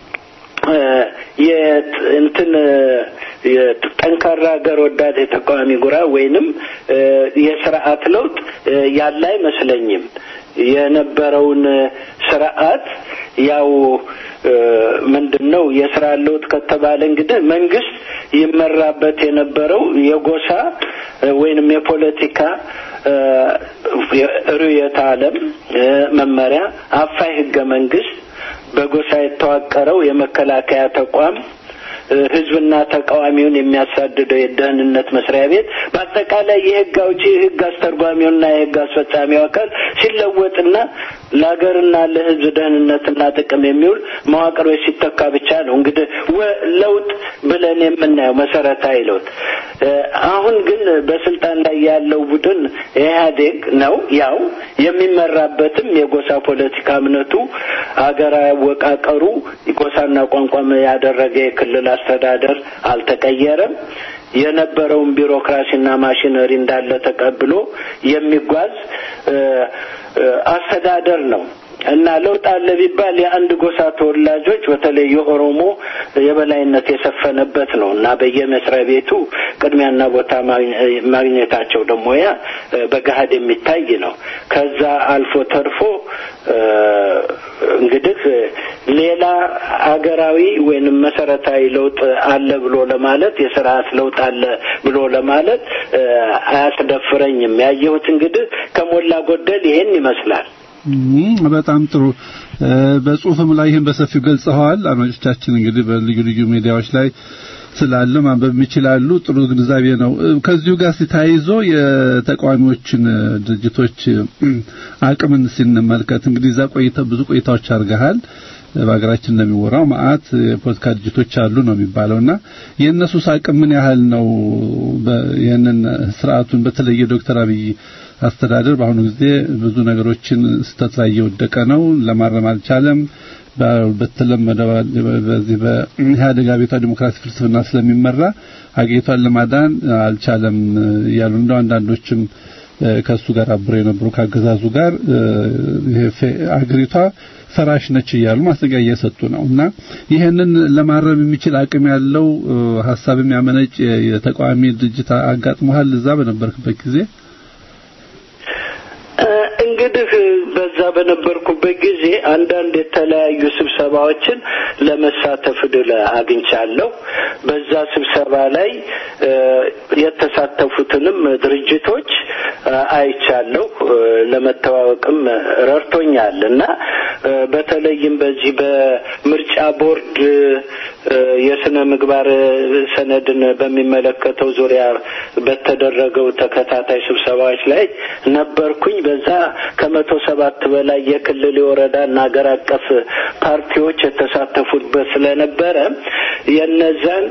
እንትን ጠንካራ ሀገር ወዳድ የተቃዋሚ ጉራ ወይንም የስርዓት ለውጥ ያለ አይመስለኝም። የነበረውን ስርዓት ያው ምንድን ነው የስራ ለውጥ ከተባለ እንግዲህ መንግስት ይመራበት የነበረው የጎሳ ወይንም የፖለቲካ ርዕዮተ ዓለም መመሪያ አፋይ ህገ መንግስት በጎሳ የተዋቀረው የመከላከያ ተቋም ህዝብና ተቃዋሚውን የሚያሳድደው የደህንነት መስሪያ ቤት በአጠቃላይ የህግ አውጪ ህግ አስተርጓሚውና የህግ አስፈጻሚው አካል ሲለወጥና ለሀገርና ለህዝብ ደህንነትና ጥቅም የሚውል መዋቅሮች ሲተካ ብቻ ነው እንግዲህ ለውጥ ብለን የምናየው መሰረታዊ ለውጥ። አሁን ግን በስልጣን ላይ ያለው ቡድን ኢህአዴግ ነው። ያው የሚመራበትም የጎሳ ፖለቲካ እምነቱ አገራዊ አወቃቀሩ ጎሳና ቋንቋም ያደረገ የክልል አስተዳደር አልተቀየረም። የነበረውን ቢሮክራሲና ማሽነሪ እንዳለ ተቀብሎ የሚጓዝ አስተዳደር ነው እና ለውጥ አለ ቢባል የአንድ ጎሳ ተወላጆች በተለይ የኦሮሞ የበላይነት የሰፈነበት ነው እና በየመስሪያ ቤቱ ቅድሚያና ቦታ ማግኘታቸው ደግሞ ያ በገሀድ የሚታይ ነው። ከዛ አልፎ ተርፎ እንግዲህ ሌላ አገራዊ ወይንም መሰረታዊ ለውጥ አለ ብሎ ለማለት የስርዓት ለውጥ አለ ብሎ ለማለት አያስደፍረኝም። ያየሁት እንግዲህ ከሞላ ጎደል ይሄን ይመስላል። በጣም ጥሩ። በጽሁፍም ላይ ይህን በሰፊው ገልጸዋል። አድማጮቻችን እንግዲህ በልዩ ልዩ ሚዲያዎች ላይ ስላለ ማንበብ ይችላሉ። ጥሩ ግንዛቤ ነው። ከዚሁ ጋር ሲታይዞ የተቃዋሚዎችን ድርጅቶች አቅምን ስንመልከት እንግዲህ እዛ ቆይታ ብዙ ቆይታዎች አድርገሃል። በሀገራችን እንደሚወራው መዓት የፖለቲካ ድርጅቶች አሉ ነው የሚባለውና የእነሱስ አቅም ምን ያህል ነው? ይህንን ስርዓቱን በተለየ ዶክተር አብይ አስተዳደር በአሁኑ ጊዜ ብዙ ነገሮችን ስተት ላይ እየወደቀ ነው። ለማረም አልቻለም። በተለመደ በዚህ በኢህአዴግ አብዮታዊ ዲሞክራሲ ፍልስፍና ስለሚመራ አገሪቷን ለማዳን አልቻለም እያሉ እንደው አንዳንዶችም ከሱ ጋር አብረው የነበሩ ካገዛዙ ጋር አገሪቷ ፈራሽ ነች እያሉ ማስጠንቀቂያ እየሰጡ ነው እና ይህንን ለማረም የሚችል አቅም ያለው ሀሳብ የሚያመነጭ የተቃዋሚ ድርጅት አጋጥሞሃል እዛ በነበርክበት ጊዜ? እንግዲህ በዛ በነበርኩበት ጊዜ አንዳንድ የተለያዩ ስብሰባዎችን ለመሳተፍ እድል አግኝቻለሁ። በዛ ስብሰባ ላይ የተሳተፉትንም ድርጅቶች አይቻለሁ። ለመተዋወቅም ረድቶኛል እና በተለይም በዚህ በምርጫ ቦርድ የስነ ምግባር ሰነድን በሚመለከተው ዙሪያ በተደረገው ተከታታይ ስብሰባዎች ላይ ነበርኩኝ። በዛ ከመቶ ሰባት በላይ የክልል የወረዳና ሀገር አቀፍ ፓርቲዎች የተሳተፉበት ስለነበረ የነዛን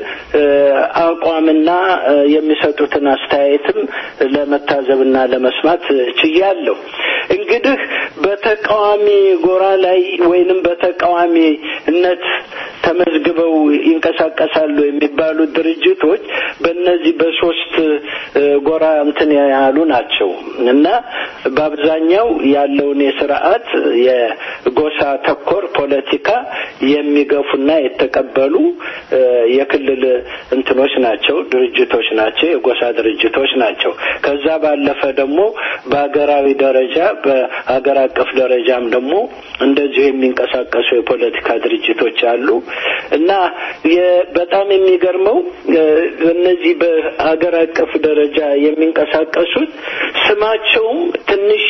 አቋምና የሚሰጡትን አስተያየትም ለመታዘብና ለመስማት ችያለሁ። እንግዲህ በተቃዋሚ ጎራ ላይ ወይንም በተቃዋሚነት ተመዝግበው ይንቀሳቀሳሉ የሚባሉ ድርጅቶች በእነዚህ በሶስት ጎራ እንትን ያሉ ናቸው እና በአብዛኛው ያለውን የስርዓት የጎሳ ተኮር ፖለቲካ የሚገፉና የተቀበሉ የክልል እንትኖች ናቸው፣ ድርጅቶች ናቸው፣ የጎሳ ድርጅቶች ናቸው። ከዛ ባለፈ ደግሞ በሀገራዊ ደረጃ በሀገር አቀፍ ደረጃም ደግሞ እንደዚሁ የሚንቀሳቀሱ የፖለቲካ ድርጅቶች አሉ እና በጣም የሚገርመው እነዚህ በሀገር አቀፍ ደረጃ የሚንቀሳቀሱት ስማቸውም ትንሽ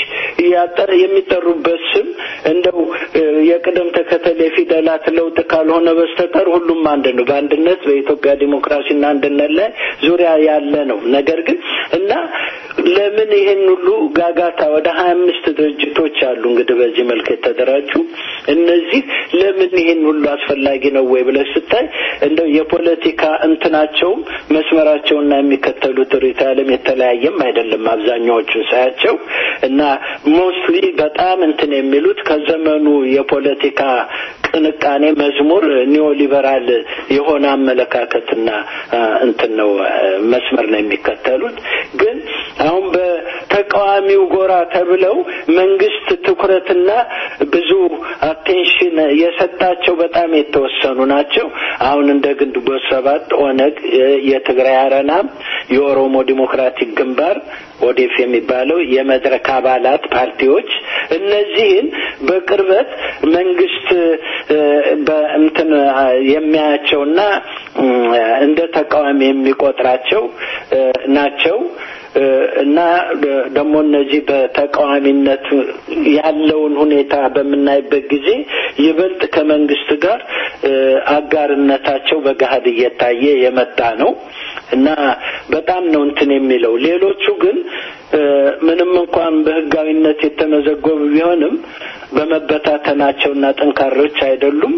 የሚጠሩበት ስም እንደው የቅደም ተከተል የፊደላት ለውጥ ካልሆነ በስተቀር ሁሉም አንድ ነው። በአንድነት በኢትዮጵያ ዲሞክራሲና አንድነት ላይ ዙሪያ ያለ ነው። ነገር ግን እና ለምን ይሄን ሁሉ ጋጋታ ወደ ሀያ አምስት ድርጅቶች አሉ እንግዲህ በዚህ መልክ የተደራጁ እነዚህ ለምን ይሄን ሁሉ አስፈላጊ ነው ወይ ብለህ ስታይ እንደው የፖለቲካ እንትናቸውም መስመራቸውና የሚከተሉት ርዕዮተ ዓለም የተለያየም አይደለም። አብዛኛዎቹን ሳያቸው እና ሞስትሊ በጣም እንትን የሚሉት ከዘመኑ የፖለቲካ ቅንቃኔ መዝሙር ኒዮ ሊበራል የሆነ አመለካከትና እንትን ነው መስመር ነው የሚከተሉት። ግን አሁን በተቃዋሚው ጎራ ተብለው መንግስት ትኩረትና ብዙ አቴንሽን የሰጣቸው በጣም የተወሰኑ ናቸው። አሁን እንደ ግንቦት ሰባት፣ ኦነግ፣ የትግራይ አረና፣ የኦሮሞ ዲሞክራቲክ ግንባር ኦዴፍ የሚባለው የመድረክ አባላት ፓርቲዎች እነዚህን በቅርበት መንግስት በእንትን የሚያያቸውና እንደ ተቃዋሚ የሚቆጥራቸው ናቸው እና ደግሞ እነዚህ በተቃዋሚነት ያለውን ሁኔታ በምናይበት ጊዜ ይበልጥ ከመንግስት ጋር አጋርነታቸው በገሀድ እየታየ የመጣ ነው እና በጣም ነው እንትን የሚለው ሌሎቹ ግን ምንም እንኳን በህጋዊነት የተመዘገቡ ቢሆንም በመበታተናቸውና ጠንካሮች አይደሉም።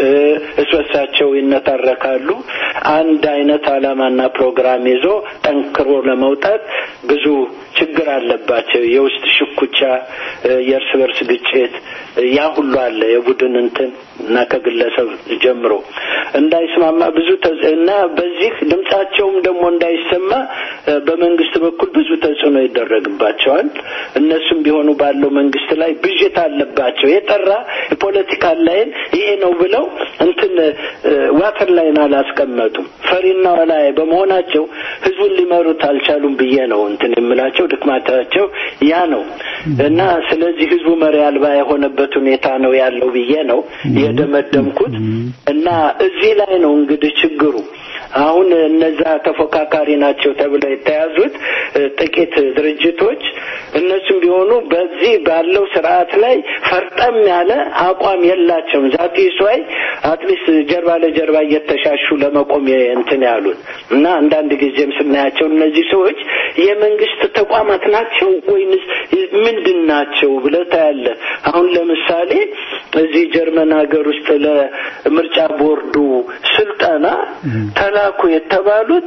እስበሳቸው ይነታረካሉ። አንድ አይነት አላማና ፕሮግራም ይዞ ጠንክሮ ለመውጣት ብዙ ችግር አለባቸው። የውስጥ ሽኩቻ፣ የእርስ በርስ ግጭት ያ ሁሉ አለ። የቡድን እንትን እና ከግለሰብ ጀምሮ እንዳይስማማ ብዙ እና በዚህ ድምጻቸውም ደግሞ እንዳይሰማ በመንግስት በኩል ብዙ ተጽዕኖ ይደረግባቸዋል። እነሱም ቢሆኑ ባለው መንግስት ላይ ብዥታ አለባቸው። የጠራ የፖለቲካል ላይን ይሄ ነው ብለው እንትን ዋተር ላይን አላስቀመጡም። ፈሪና ወላያ በመሆናቸው ህዝቡን ሊመሩት አልቻሉም ብዬ ነው እንትን የምላቸው። ድክማታቸው ያ ነው እና ስለዚህ ህዝቡ መሪ አልባ የሆነበት ሁኔታ ነው ያለው ብዬ ነው የደመደምኩት እና እዚህ ላይ ነው እንግዲህ ችግሩ። አሁን እነዛ ተፎካካሪ ናቸው ተብለው የተያዙት ጥቂት ድርጅቶች እነሱም ቢሆኑ በዚህ ባለው ስርዓት ላይ ፈርጠም ያለ አቋም የላቸውም። ዛት ስዋይ አትሊስት ጀርባ ለጀርባ እየተሻሹ ለመቆም እንትን ያሉት እና አንዳንድ ጊዜም ስናያቸው እነዚህ ሰዎች የመንግስት ተቋማት ናቸው ወይንስ ምንድን ናቸው ብለህ ታያለህ። አሁን ለምሳሌ እዚህ ጀርመን ሀገር ውስጥ ለምርጫ ቦርዱ ስልጠና ተላኩ የተባሉት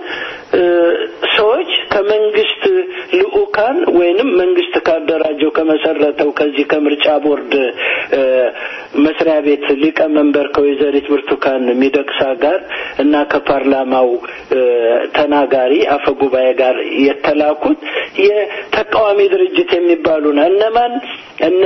ሰዎች ከመንግስት ልኡካን ወይንም መንግስት ካደራጀው ከመሰረተው ከዚህ ከምርጫ ቦርድ መስሪያ ቤት ሊቀመንበር ከወይዘሪት ብርቱካን ሚደቅሳ ጋር እና ከፓርላማው ተናጋሪ አፈ ጉባኤ ጋር የተላኩት የተቃዋሚ ድርጅት የሚባሉ ነው። እነማን እነ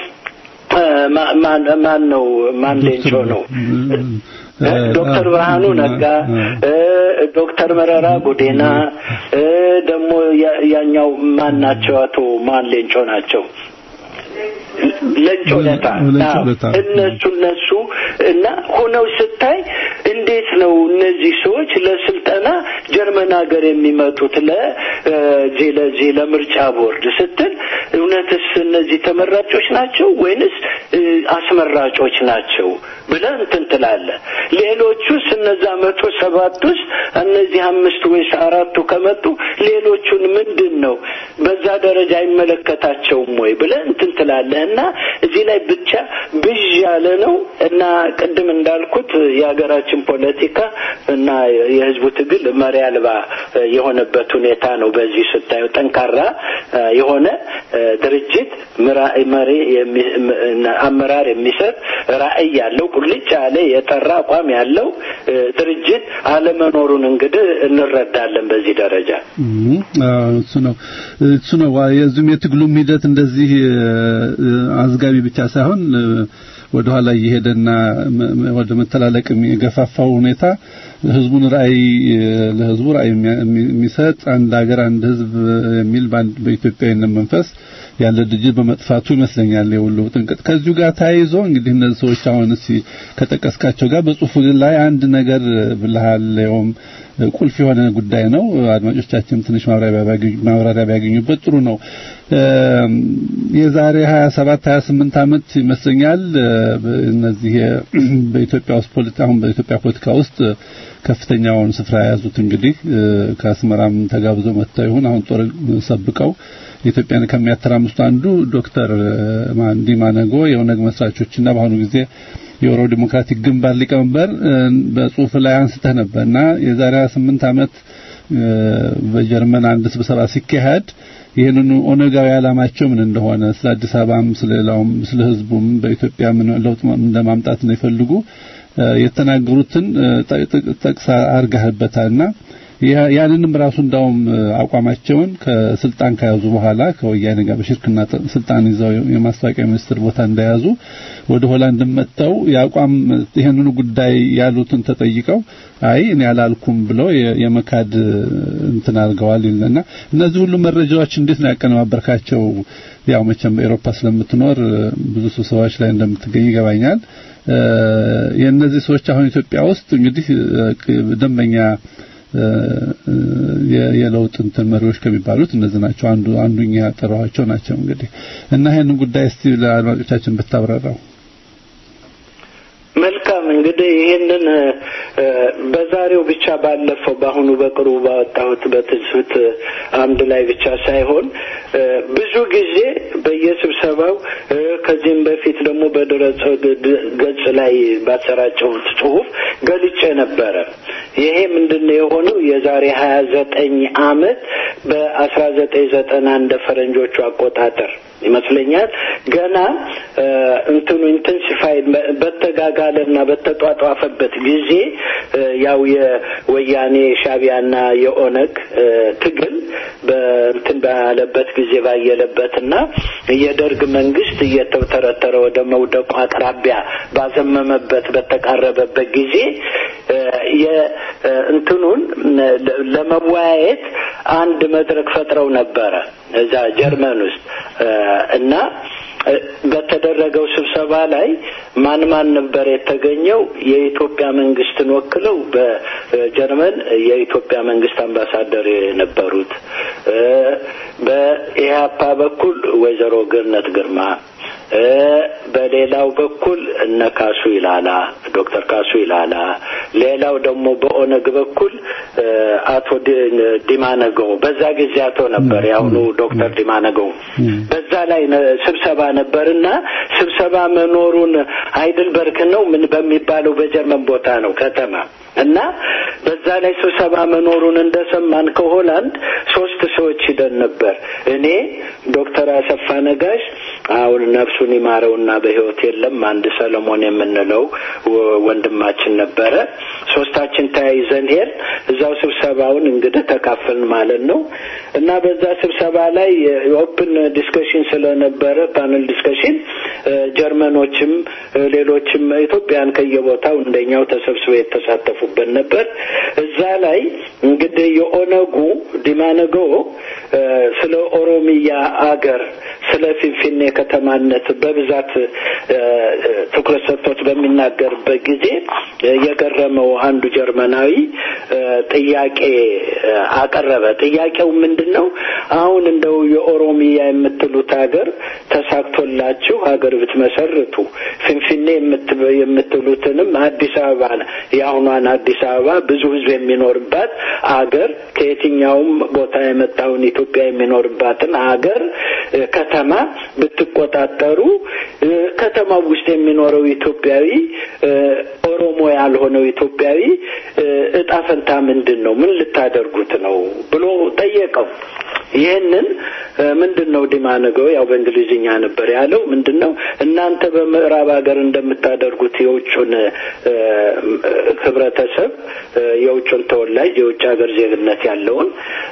ማን ነው? ማን ሌንጮ ነው? ዶክተር ብርሃኑ ነጋ፣ ዶክተር መረራ ጉዲና ደግሞ ያኛው ማን ናቸው? አቶ ማን ሌንጮ ናቸው። ለንጮ ለታ እነሱ እነሱ እና ሆነው ስታይ እንዴት ነው እነዚህ እነዚህ ሰዎች ለስልጠና ጀርመን ሀገር የሚመጡት ለዚህ ለዚህ ለምርጫ ቦርድ ስትል እውነትስ እነዚህ ተመራጮች ናቸው ወይንስ አስመራጮች ናቸው ብለህ እንትን ትላለህ። ሌሎቹስ እነዛ መቶ ሰባት ውስጥ እነዚህ አምስቱ ወይስ አራቱ ከመጡ ሌሎቹን ምንድን ነው በዛ ደረጃ አይመለከታቸውም ወይ ብለህ እንትን ትላለህ እና እዚህ ላይ ብቻ ብዥ ያለ ነው እና ቅድም እንዳልኩት የሀገራችን ፖለቲካ እና የህዝቡ ትግል መሪ አልባ የሆነበት ሁኔታ ነው። በዚህ ስታየው ጠንካራ የሆነ ድርጅት መሪ አመራር የሚሰጥ ራዕይ ያለው ቁልጭ ያለ የጠራ አቋም ያለው ድርጅት አለመኖሩን እንግዲህ እንረዳለን በዚህ ደረጃ። እሱ ነው እሱ ነው የዚህም የትግሉም ሂደት እንደዚህ አዝጋቢ ብቻ ሳይሆን ወደ ኋላ እየሄደና ወደ መተላለቅ የገፋፋው ሁኔታ ህዝቡን ራዕይ ለህዝቡ ራዕይ የሚሰጥ አንድ ሀገር አንድ ህዝብ የሚል በኢትዮጵያዊነት መንፈስ ያለ ድርጅት በመጥፋቱ ይመስለኛል የሁሉ ጥንቅጥ። ከዚሁ ጋር ተያይዞ እንግዲህ እነዚህ ሰዎች አሁን እስኪ ከጠቀስካቸው ጋር በጽሁፉ ላይ አንድ ነገር ብልሃል። ይኸውም ቁልፍ የሆነ ጉዳይ ነው። አድማጮቻችን ትንሽ ማብራሪያ ቢያገኙበት ጥሩ ነው። የዛሬ 27 28 ዓመት ይመስለኛል እነዚህ በኢትዮጵያ ውስጥ ፖለቲካ አሁን በኢትዮጵያ ፖለቲካ ውስጥ ከፍተኛውን ስፍራ የያዙት እንግዲህ ከአስመራም ተጋብዘው መጥተው ይሁን አሁን ጦር ሰብቀው ኢትዮጵያን ከሚያተራምሱት አንዱ ዶክተር ዲማ ነጎ የኦነግ መስራቾችና በአሁኑ ጊዜ የኦሮሞ ዲሞክራቲክ ግንባር ሊቀመንበር በጽሁፍ ላይ አንስተህ ነበርና የዛሬ 28 ዓመት በጀርመን አንድ ስብሰባ ሲካሄድ ይህንኑ ኦነጋዊ ዓላማቸው ምን እንደሆነ ስለ አዲስ አበባም ስለ ሌላውም ስለ ህዝቡም በኢትዮጵያ ምን ለውጥ እንደማምጣት ነው ይፈልጉ የተናገሩትን ጠቅሳ አርጋህበታልና ያንንም ራሱ እንዳውም አቋማቸውን ከስልጣን ከያዙ በኋላ ከወያኔ ጋር በሽርክና ስልጣን ይዘው የማስታወቂያ ሚኒስትር ቦታ እንደያዙ ወደ ሆላንድ መጥተው የአቋም ይህንኑ ጉዳይ ያሉትን ተጠይቀው አይ እኔ አላልኩም ብለው የመካድ እንትን አድርገዋል ይልና እነዚህ ሁሉ መረጃዎች እንዴት ነው ያቀነባበርካቸው? ያው መቼም በኤሮፓ ስለምትኖር ብዙ ስብሰባዎች ላይ እንደምትገኝ ይገባኛል። የእነዚህ ሰዎች አሁን ኢትዮጵያ ውስጥ እንግዲህ ደንበኛ የለውጥ እንትን መሪዎች ከሚባሉት እነዚህ ናቸው። አንዱ አንዱኛ ያጠራኋቸው ናቸው። እንግዲህ እና ይሄንን ጉዳይ እስቲ ለአድማጮቻችን ብታብራራው። መልካም እንግዲህ ይህንን በዛሬው ብቻ ባለፈው በአሁኑ በቅርቡ ባወጣሁት በትዝብት አምድ ላይ ብቻ ሳይሆን ብዙ ጊዜ በየስብሰባው ከዚህም በፊት ደግሞ በድረገጽ ገጽ ላይ ባሰራጨሁት ጽሁፍ ገልጬ ነበረ። ይሄ ምንድን ነው የሆነው? የዛሬ ሀያ ዘጠኝ አመት በአስራ ዘጠኝ ዘጠና እንደ ፈረንጆቹ አቆጣጠር ይመስለኛል ገና እንትኑ ኢንተንሲፋይድ በተጋጋለና በተጧጧፈበት ጊዜ ያው የወያኔ ሻቢያና የኦነግ ትግል በእንትን ባለበት ጊዜ ባየለበትና የደርግ መንግስት እየተተረተረ ወደ መውደቁ አቅራቢያ ባዘመመበት በተቃረበበት ጊዜ የእንትኑን ለመወያየት አንድ መድረክ ፈጥረው ነበረ እዛ ጀርመን ውስጥ እና በተደረገው ስብሰባ ላይ ማን ማን ነበር የተገኘው? የኢትዮጵያ መንግስትን ወክለው በጀርመን የኢትዮጵያ መንግስት አምባሳደር የነበሩት በኢህአፓ በኩል ወይዘሮ ገነት ግርማ በሌላው በኩል እነ ካሱ ይላላ ዶክተር ካሱ ይላላ፣ ሌላው ደግሞ በኦነግ በኩል አቶ ዲማነገው በዛ ጊዜ አቶ ነበር የአሁኑ ዶክተር ዲማነገው በዛ ላይ ስብሰባ ነበርና ስብሰባ መኖሩን አይድልበርግ ነው ምን በሚባለው በጀርመን ቦታ ነው ከተማ እና በዛ ላይ ስብሰባ መኖሩን እንደሰማን ከሆላንድ ሶስት ሰዎች ሂደን ነበር። እኔ ዶክተር አሰፋ ነጋሽ አሁን ነፍሱን ይማረውና በህይወት የለም። አንድ ሰለሞን የምንለው ወንድማችን ነበረ። ሶስታችን ተያይዘን ሄድ እዛው ስብሰባውን እንግዲህ ተካፈልን ማለት ነው እና በዛ ስብሰባ ላይ ኦፕን ዲስከሽን ስለነበረ ፓነል ዲስከሽን ጀርመኖችም ሌሎችም ኢትዮጵያን ከየቦታው እንደኛው ተሰብስበው የተሳተፉበት ነበር። እዛ እዛ ላይ እንግዲህ የኦነጉ ዲማነጎ ስለ ኦሮሚያ አገር ስለ ፊንፊኔ ከተማነት በብዛት ትኩረት ሰጥቶት በሚናገርበት ጊዜ የገረመው አንዱ ጀርመናዊ ጥያቄ አቀረበ። ጥያቄው ምንድን ነው? አሁን እንደው የኦሮሚያ የምትሉት ሀገር ተሳክቶላችሁ ሀገር ብትመሰርቱ ፊንፊኔ የምትሉትንም አዲስ አበባ የአሁኗን አዲስ አበባ ብዙ ሕዝብ የሚኖርባት አገር ከየትኛውም ቦታ የመጣውን ኢትዮጵያ የሚኖርባትን አገር ከተማ ብትቆጣጠሩ ከተማው ውስጥ የሚኖረው ኢትዮጵያዊ ኦሮሞ ያልሆነው ኢትዮጵያዊ እጣ ፈንታ ምንድን ነው? ምን ልታደርጉት ነው ብሎ ጠየቀው። ይህንን ምንድን ነው ዲማነገው ያው በእንግሊዝኛ ነበር ያለው። ምንድን ነው እናንተ በምዕራብ ሀገር እንደምታደርጉት የውጩን ህብረተሰብ የውጩን ተወላጅ የውጭ ሀገር ዜግነት ያለውን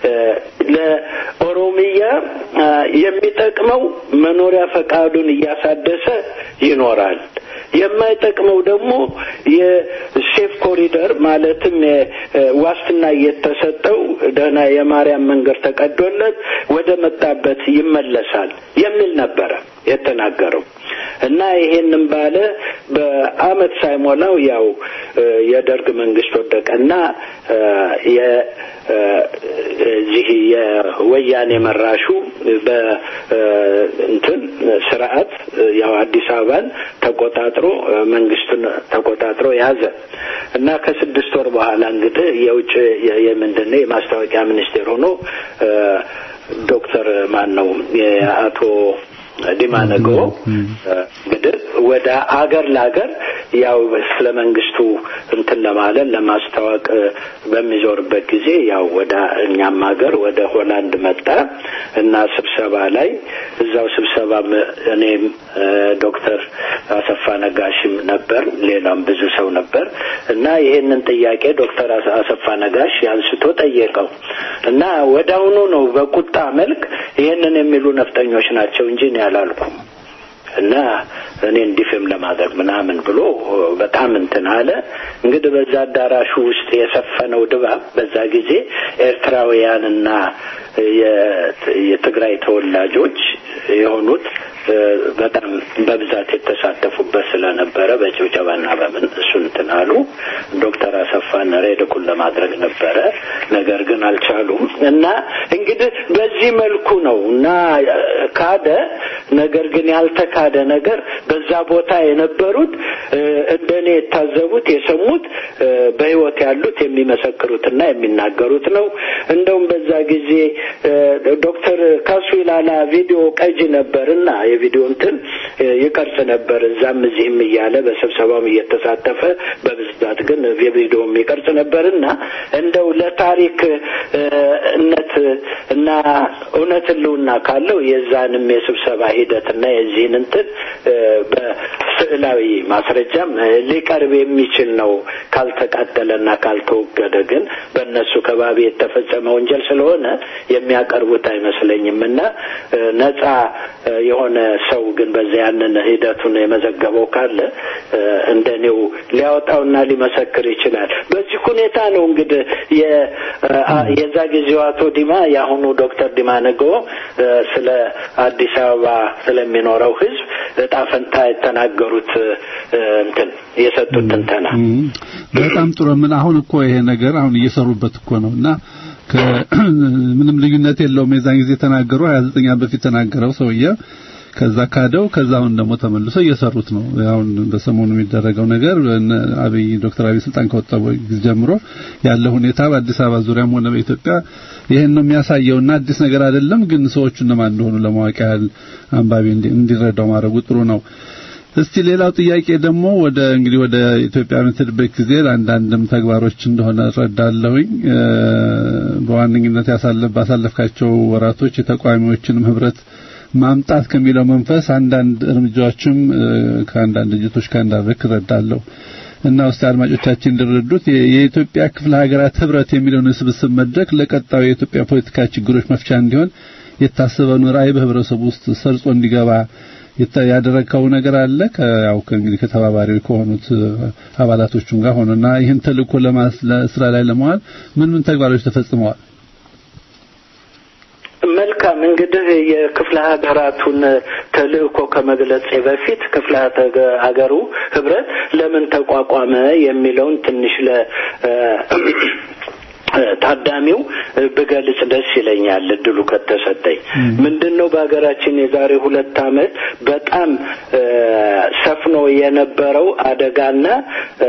ለኦሮሚያ የሚጠቅመው መኖሪያ ፈቃዱን እያሳደሰ ይኖራል። የማይጠቅመው ደግሞ የሴፍ ኮሪደር ማለትም ዋስትና እየተሰጠው ደህና የማርያም መንገድ ተቀዶለት ወደ መጣበት ይመለሳል የሚል ነበረ የተናገረው እና ይሄንን ባለ በአመት ሳይሞላው ያው የደርግ መንግስት ወደቀና የዚህ የወያኔ መራሹ በእንትን ስርዓት ያው አዲስ አበባን ተቆጣጥሮ መንግስቱን ተቆጣጥሮ ያዘ እና ከስድስት ወር በኋላ እንግዲህ የውጭ የምንድን ነው የማስታወቂያ ሚኒስቴር ሆኖ ዶክተር ማን ነው የአቶ ዲማ ነገዎ እንግዲህ ወደ አገር ለአገር ያው ስለ መንግስቱ እንትን ለማለት ለማስታወቅ በሚዞርበት ጊዜ ያው ወደ እኛም ሀገር ወደ ሆላንድ መጣ እና ስብሰባ ላይ እዛው ስብሰባ እኔም ዶክተር አሰፋ ነጋሽም ነበር፣ ሌላም ብዙ ሰው ነበር እና ይሄንን ጥያቄ ዶክተር አሰፋ ነጋሽ አንስቶ ጠየቀው እና ወዳውኑ ነው በቁጣ መልክ ይሄንን የሚሉ ነፍጠኞች ናቸው እንጂ እኔ አላልኩም እና እኔ እንዲፍም ለማድረግ ምናምን ብሎ በጣም እንትን አለ። እንግዲህ በዛ አዳራሹ ውስጥ የሰፈነው ድባብ በዛ ጊዜ ኤርትራውያንና የትግራይ ተወላጆች የሆኑት በጣም በብዛት የተሳተፉበት ስለነበረ በጭብጨባና በምን እሱ እንትን አሉ። ዶክተር አሰፋን ሬድኩን ለማድረግ ነበረ፣ ነገር ግን አልቻሉም እና እንግዲህ በዚህ መልኩ ነው እና ካደ። ነገር ግን ያልተካደ ነገር በዛ ቦታ የነበሩት እንደኔ የታዘቡት የሰሙት በህይወት ያሉት የሚመሰክሩትና የሚናገሩት ነው። እንደውም በዛ ጊዜ ዶክተር ካሱ ይላላ ቪዲዮ ቀጅ ነበርና የቪዲዮ እንትን ይቀርጽ ነበር እዛም እዚህም እያለ በስብሰባውም እየተሳተፈ በብዛት ግን የቪዲዮም ይቀርጽ ነበርና እንደው ለታሪክ እነት እና እውነት ህልውና ካለው የዛንም የስብሰባ ሂደትና የዚህን እንትን በስዕላዊ ማስረጃም ሊቀርብ የሚችል ነው ካልተቃጠለና ካልተወገደ ግን በእነሱ ከባቢ የተፈጸመ ወንጀል ስለሆነ የሚያቀርቡት አይመስለኝም እና ነጻ የሆነ ሰው ግን በዚያ ያንን ሂደቱን የመዘገበው ካለ እንደኔው ሊያወጣውና ሊመሰክር ይችላል። በዚህ ሁኔታ ነው እንግዲህ የዛ ጊዜው አቶ ዲማ የአሁኑ ዶክተር ዲማ ነገዎ ስለ አዲስ አበባ ስለሚኖረው ህዝብ እጣ ፈንታ የተናገሩት እንትን የሰጡት ትንተና በጣም ጥሩ። ምን አሁን እኮ ይሄ ነገር አሁን እየሰሩበት እኮ ነው እና ምንም ልዩነት የለውም። የዛን ጊዜ ተናገሩ 29 ዓመት በፊት ተናገረው ሰውዬ ከዛ ካደው ከዛ አሁን ደግሞ ተመልሶ እየሰሩት ነው። አሁን በሰሞኑ የሚደረገው ነገር አብይ ዶክተር አብይ ስልጣን ከወጣ ጊዜ ጀምሮ ያለ ሁኔታ በአዲስ አበባ ዙሪያም ሆነ በኢትዮጵያ ይሄን ነው የሚያሳየውና አዲስ ነገር አይደለም። ግን ሰዎቹ እነማን እንደሆኑ ለማወቅ ያህል አንባቢ እንዲረዳው ማድረጉ ጥሩ ነው። እስቲ ሌላው ጥያቄ ደግሞ ወደ እንግዲህ ወደ ኢትዮጵያ የምትሄድበት ጊዜ ለአንዳንድም ተግባሮች እንደሆነ እረዳለሁኝ። በዋነኝነት ያሳለፍ ባሳለፍካቸው ወራቶች የተቃዋሚዎችንም ህብረት ማምጣት ከሚለው መንፈስ አንዳንድ እርምጃዎችም ከአንዳንድ ድርጅቶች ጋር እንዳደረክ እረዳለሁ እና ውስጥ አድማጮቻችን እንዲረዱት የኢትዮጵያ ክፍለ ሀገራት ህብረት የሚለውን የስብስብ መድረክ ለቀጣዩ የኢትዮጵያ ፖለቲካ ችግሮች መፍቻ እንዲሆን የታሰበውን ራዕይ በህብረተሰቡ ውስጥ ሰርጾ እንዲገባ የተ- ያደረግከው ነገር አለ ከ- ያው ከእንግዲህ ከተባባሪ ከሆኑት እ፣ አባላቶቹም ጋር ሆኖና ይህን ተልእኮ ለማስ ለስራ ላይ ለመዋል ምን ምን ተግባሮች ተፈጽመዋል? መልካም እንግዲህ የክፍለ ሀገራቱን ተልእኮ ከመግለጼ በፊት ክፍለ ሀገ- ሀገሩ ህብረት ለምን ተቋቋመ የሚለውን ትንሽ ለ ታዳሚው ብገልጽ ደስ ይለኛል እድሉ ከተሰጠኝ። ምንድን ነው በሀገራችን የዛሬ ሁለት ዓመት በጣም እ፣ ሰፍኖ የነበረው አደጋና እ፣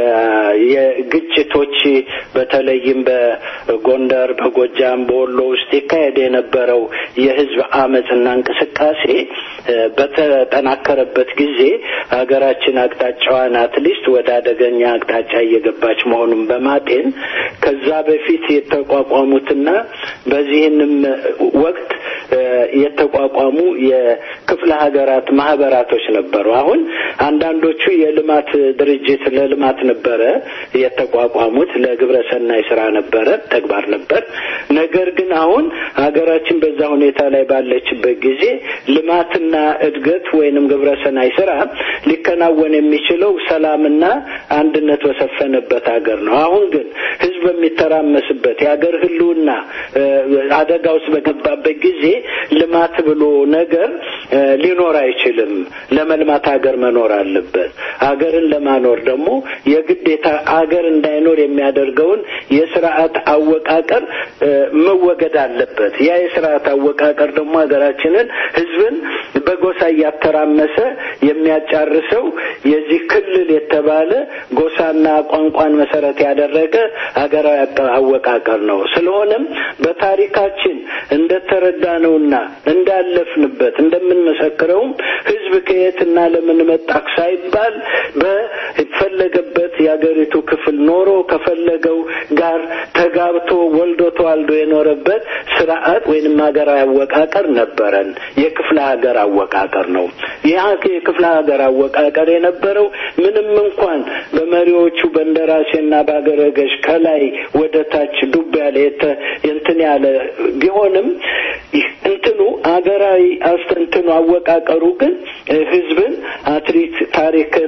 የግጭቶች በተለይም በጎንደር፣ በጎጃም፣ በወሎ ውስጥ ይካሄድ የነበረው የህዝብ አመፅና እንቅስቃሴ እ፣ በተጠናከረበት ጊዜ ሀገራችን አቅጣጫዋን አትሊስት ወደ አደገኛ አቅጣጫ እየገባች መሆኑን በማጤን ከዛ በፊት የተቋቋሙትና በዚህንም ወቅት እ፣ የተቋቋሙ የክፍለ ሀገራት ማህበራቶች ነበሩ። አሁን አንዳንዶቹ የልማት ድርጅት ለልማት ነበረ የተቋቋሙት ለግብረ ሰናይ ስራ ነበረ ተግባር ነበር። ነገር ግን አሁን ሀገራችን በዛ ሁኔታ ላይ ባለችበት ጊዜ ልማትና እድገት ወይንም ግብረ ሰናይ ስራ ሊከናወን የሚችለው ሰላምና አንድነት በሰፈነበት ሀገር ነው። አሁን ግን ህዝብ በሚተራመስበት የሀገር ህልውና እ፣ አደጋ ውስጥ በገባበት ጊዜ ልማት ብሎ ነገር እ፣ ሊኖር አይችልም። ለመልማት ሀገር መኖር አለበት። ሀገርን ለማኖር ደግሞ የግዴታ ሀገር እንዳይኖር የሚያደርገውን የስርዓት አወቃቀር እ፣ መወገድ አለበት። ያ የስርዓት አወቃቀር ደግሞ ሀገራችንን ህዝብን በጎሳ እያተራመሰ የሚያጫርሰው የዚህ ክልል የተባለ ጎሳና ቋንቋን መሰረት ያደረገ ሀገራዊ አቀ- አወቃቀር ነው። ስለሆነም በታሪካችን እንደተረዳነውና እንዳለፍንበት እንደምንመሰክረውም ህዝብ ከየትና ለምን መጣክ ሳይባል በፈለገበት የአገሪቱ ክፍል ኖሮ ከፈለገው ጋር ተጋብቶ ወልዶ ተዋልዶ የኖረበት ስርዓት ወይንም ሀገራዊ አወቃቀር ነበረን። የክፍለ ሀገር አወቃቀር ነው። ያ የክፍለ ሀገር አወቃቀር የነበረው ምንም እንኳን በመሪዎቹ በእንደራሴና በአገረ ገዥ ከላይ ወደ ታች ዱብ ያለ የተ- እንትን ያለ ቢሆንም ይህ እንትኑ አገራዊ አስተንትኑ አወቃቀሩ ግን እ፣ ህዝብን አትሪት ታሪክን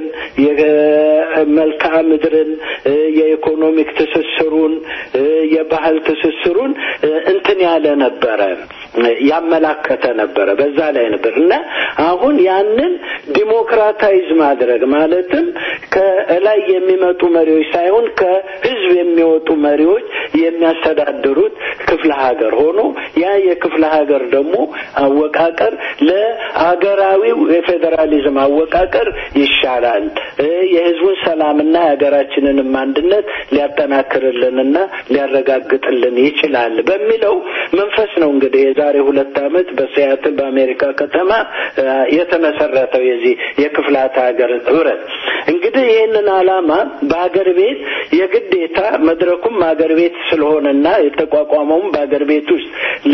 የመልክዓ ምድርን እ፣ የኢኮኖሚክ ትስስሩን እ፣ የባህል ትስስሩን እ፣ እንትን ያለ ነበረ እ፣ ያመላከተ ነበረ በዛ ላይ ነበር እና አሁን ያንን ዲሞክራታይዝ ማድረግ ማለትም ከላይ የሚመጡ መሪዎች ሳይሆን ከህዝብ የሚወጡ መሪዎች የሚያስተዳድሩት ክፍለ ሀገር ሆኖ ያ የክፍለ ሀገር ደግሞ አወቃቀር ለሀገራዊው የፌዴራሊዝም አወቃቀር ይሻላል እ፣ የህዝቡን ሰላምና የሀገራችንንም አንድነት ሊያጠናክርልንና ሊያረጋግጥልን ይችላል በሚለው መንፈስ ነው እንግዲህ የዛሬ ሁለት ዓመት በሲያትል በአሜሪካ ከተማ እ፣ የተመሰረተው የዚህ የክፍላት ሀገር ህብረት እንግዲህ ይህንን ዓላማ በሀገር ቤት የግዴታ መድረኩም ሀገር ቤት ስለሆነና የተቋቋመውም በሀገር ቤት ውስጥ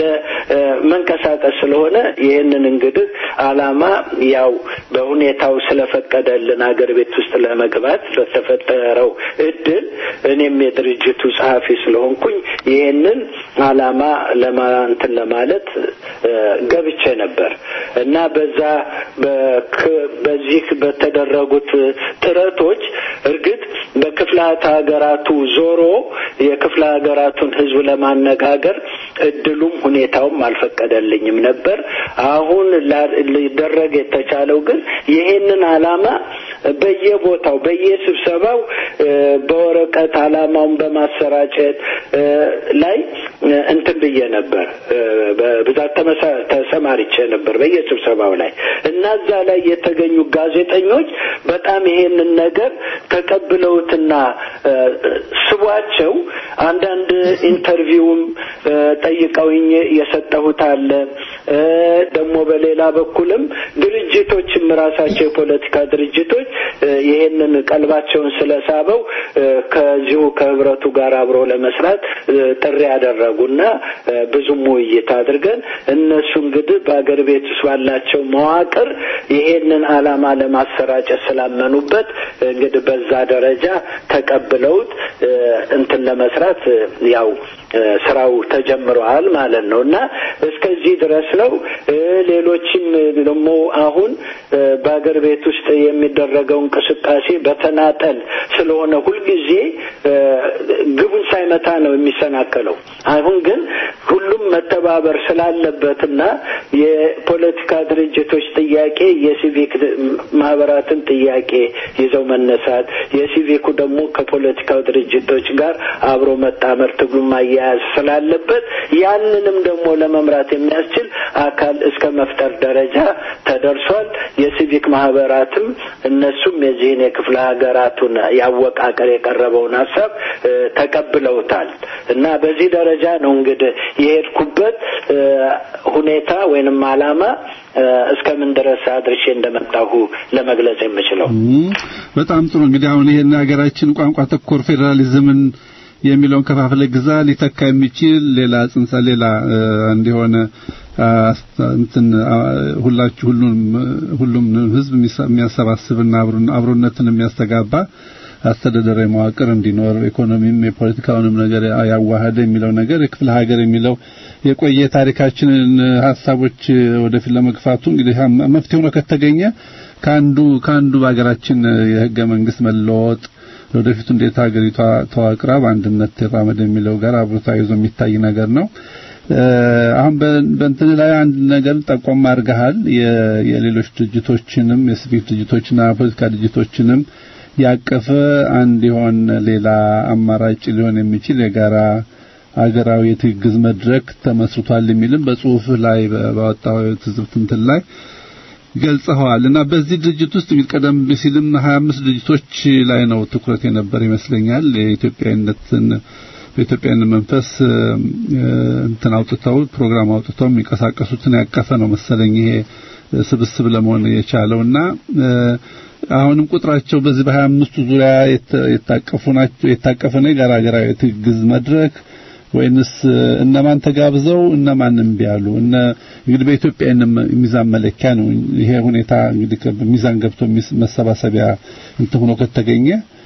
ለመንቀሳቀስ ስለሆነ ይህንን እንግዲህ ዓላማ ያው በሁኔታው ስለፈቀደልን ሀገር ቤት ውስጥ ለመግባት በተፈጠረው እድል እኔም የድርጅቱ ጸሐፊ ስለሆንኩኝ ይህንን ዓላማ ለማንትን ለማለት እ፣ ገብቼ ነበር እና በዛ በክ- በዚህ በተደረጉት ጥረቶች እርግጥ በክፍላት ሀገራቱ ዞሮ የክፍለ ሀገራቱን ህዝብ ለማነጋገር እድሉም ሁኔታውም አልፈቀደልኝም ነበር። አሁን ላ- ሊደረግ የተቻለው ግን ይሄንን ዓላማ በየቦታው በየስብሰባው እ፣ በወረቀት ዓላማውን በማሰራጨት እ፣ ላይ እ፣ እንትን ብዬ ነበር እ፣ በብዛት ተመሳ- ተሰማርቼ ነበር በየስብሰባው ላይ እና እዛ ላይ የተገኙ ጋዜጠኞች በጣም ይሄንን ነገር ተቀብለውትና እ፣ ስቧቸው አንዳንድ ኢንተርቪውም እ፣ ጠይቀውኝ የሰጠሁት አለ እ፣ ደግሞ በሌላ በኩልም ድርጅቶችም ራሳቸው የፖለቲካ ድርጅቶች እ፣ ይሄንን ቀልባቸውን ስለሳበው እ፣ ከዚሁ ከህብረቱ ጋር አብሮ ለመስራት እ፣ ጥሪ ያደረጉና እ፣ ብዙም ውይይት አድርገን እነሱ እንግዲህ በአገር ቤት ውስጥ ባላቸው መዋቅር ይሄንን ዓላማ ለማሰራጨት ስላመኑበት እንግዲህ በዛ ደረጃ ተቀብለውት እ፣ እንትን ለመስራት እ፣ ያው ስራው ተጀምረዋል ማለት ነው እና እስከዚህ ድረስ ነው። ሌሎችም ደግሞ አሁን በአገር ቤት ውስጥ የሚደረገው እንቅስቃሴ በተናጠል ስለሆነ ሁልጊዜ ግቡን ሳይመታ ነው የሚሰናከለው። አሁን ግን ሁሉም መተባበር ስላለበትና የፖለቲካ ድርጅቶች ጥያቄ የሲቪክ ማህበራትን ጥያቄ ይዘው መነሳት፣ የሲቪኩ ደግሞ ከፖለቲካው ድርጅቶች ጋር አብሮ መጣመር ትግሉን ማያያዝ ስላለበት ያንንም ደግሞ ለመምራት የሚያስችል አካል እስከ መፍጠር ደረጃ ተደርሷል። የሲቪክ ማህበራትም እነሱም የዚህን የክፍለ ሀገራቱን ያወቃቀር የቀረበውን ሀሳብ ተቀብለውታል እና በዚህ ደረጃ ነው እንግዲህ የሄድኩበት ሁኔታ ወይንም አላማ እስከምን ድረስ አድርሼ እንደመጣሁ ለመግለጽ የምችለው። በጣም ጥሩ። እንግዲህ አሁን ይሄን ሀገራችን ቋንቋ ተኮር ፌዴራሊዝምን የሚለውን ከፋፍለ ግዛ ሊተካ የሚችል ሌላ ጽንሰ ሌላ እንዲሆነ እንትን ሁላችሁ ሁሉም ሁሉም ህዝብ የሚያሰባስብና አብሮነትን የሚያስተጋባ አስተዳደራዊ መዋቅር እንዲኖር ኢኮኖሚም የፖለቲካውንም ነገር ያዋሃደ የሚለው ነገር የክፍለ ሀገር የሚለው የቆየ ታሪካችንን ሀሳቦች ወደፊት ለመግፋቱ እንግዲህ መፍትሄ ሆኖ ከተገኘ ከአንዱ ከአንዱ በሀገራችን የህገ መንግስት መለወጥ ወደፊቱ እንዴት ሀገሪቷ ተዋቅራ በአንድነት ትራመድ የሚለው ጋር አብሮ ተያይዞ የሚታይ ነገር ነው። አሁን በእንትን ላይ አንድ ነገር ጠቆም አድርገሃል። የሌሎች ድርጅቶችንም የሲቪክ ድርጅቶችና ፖለቲካ ድርጅቶችንም ያቀፈ አንድ የሆን ሌላ አማራጭ ሊሆን የሚችል የጋራ አገራዊ የትግግዝ መድረክ ተመስርቷል የሚልም በጽሁፍ ላይ ባወጣው ትዝብት እንትን ላይ ገልጸዋል እና በዚህ ድርጅት ውስጥ እንግዲህ ቀደም ሲልም 25 ድርጅቶች ላይ ነው ትኩረት የነበር ይመስለኛል። የኢትዮጵያዊነትን በኢትዮጵያዊነት መንፈስ እንትን አውጥተው ፕሮግራም አውጥተው የሚንቀሳቀሱትን ያቀፈ ነው መሰለኝ ይሄ ስብስብ ለመሆን የቻለውና አሁንም ቁጥራቸው በዚህ በሀያ አምስቱ ዙሪያ የታቀፉ ናቸው የታቀፈ ነው የጋራ ሀገራዊ ትግዝ መድረክ ወይንስ እነማን ተጋብዘው እነማን እምቢ ያሉ? እነ እንግዲህ በኢትዮጵያ ሚዛን መለኪያ ነው ይሄ ሁኔታ እንግዲህ ሚዛን ገብቶ መሰባሰቢያ እንትን ሆኖ ከተገኘ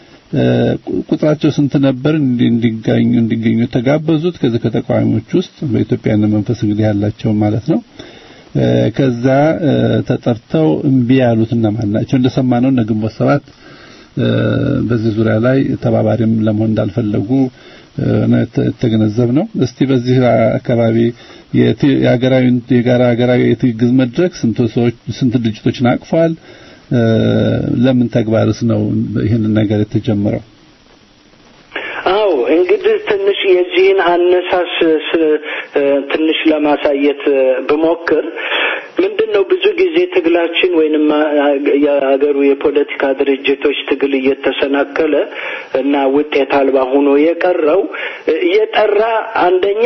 ቁጥራቸው ስንት ነበር እንዲገኙ እንዲገኙ የተጋበዙት ከዚህ ከተቃዋሚዎች ውስጥ በኢትዮጵያዊነት መንፈስ እንግዲህ ያላቸው ማለት ነው። ከዛ ተጠርተው እምቢ ያሉት እነማን ናቸው? እንደሰማነው እነ ግንቦት ሰባት በዚህ ዙሪያ ላይ ተባባሪም ለመሆን እንዳልፈለጉ የተገነዘብ ነው። እስቲ በዚህ አካባቢ የሀገራዊ የጋራ ሀገራዊ የትግግዝ መድረክ ስንት ሰዎች ስንት ድርጅቶችን አቅፏል? ለምን ተግባርስ ነው ይህንን ነገር የተጀመረው? አው እንግዲህ ትንሽ የዚህን አነሳስ ትንሽ ለማሳየት ብሞክር ምንድን ነው ብዙ ጊዜ ትግላችን ወይንም የሀገሩ የፖለቲካ ድርጅቶች ትግል እየተሰናከለ እና ውጤት አልባ ሆኖ የቀረው የጠራ አንደኛ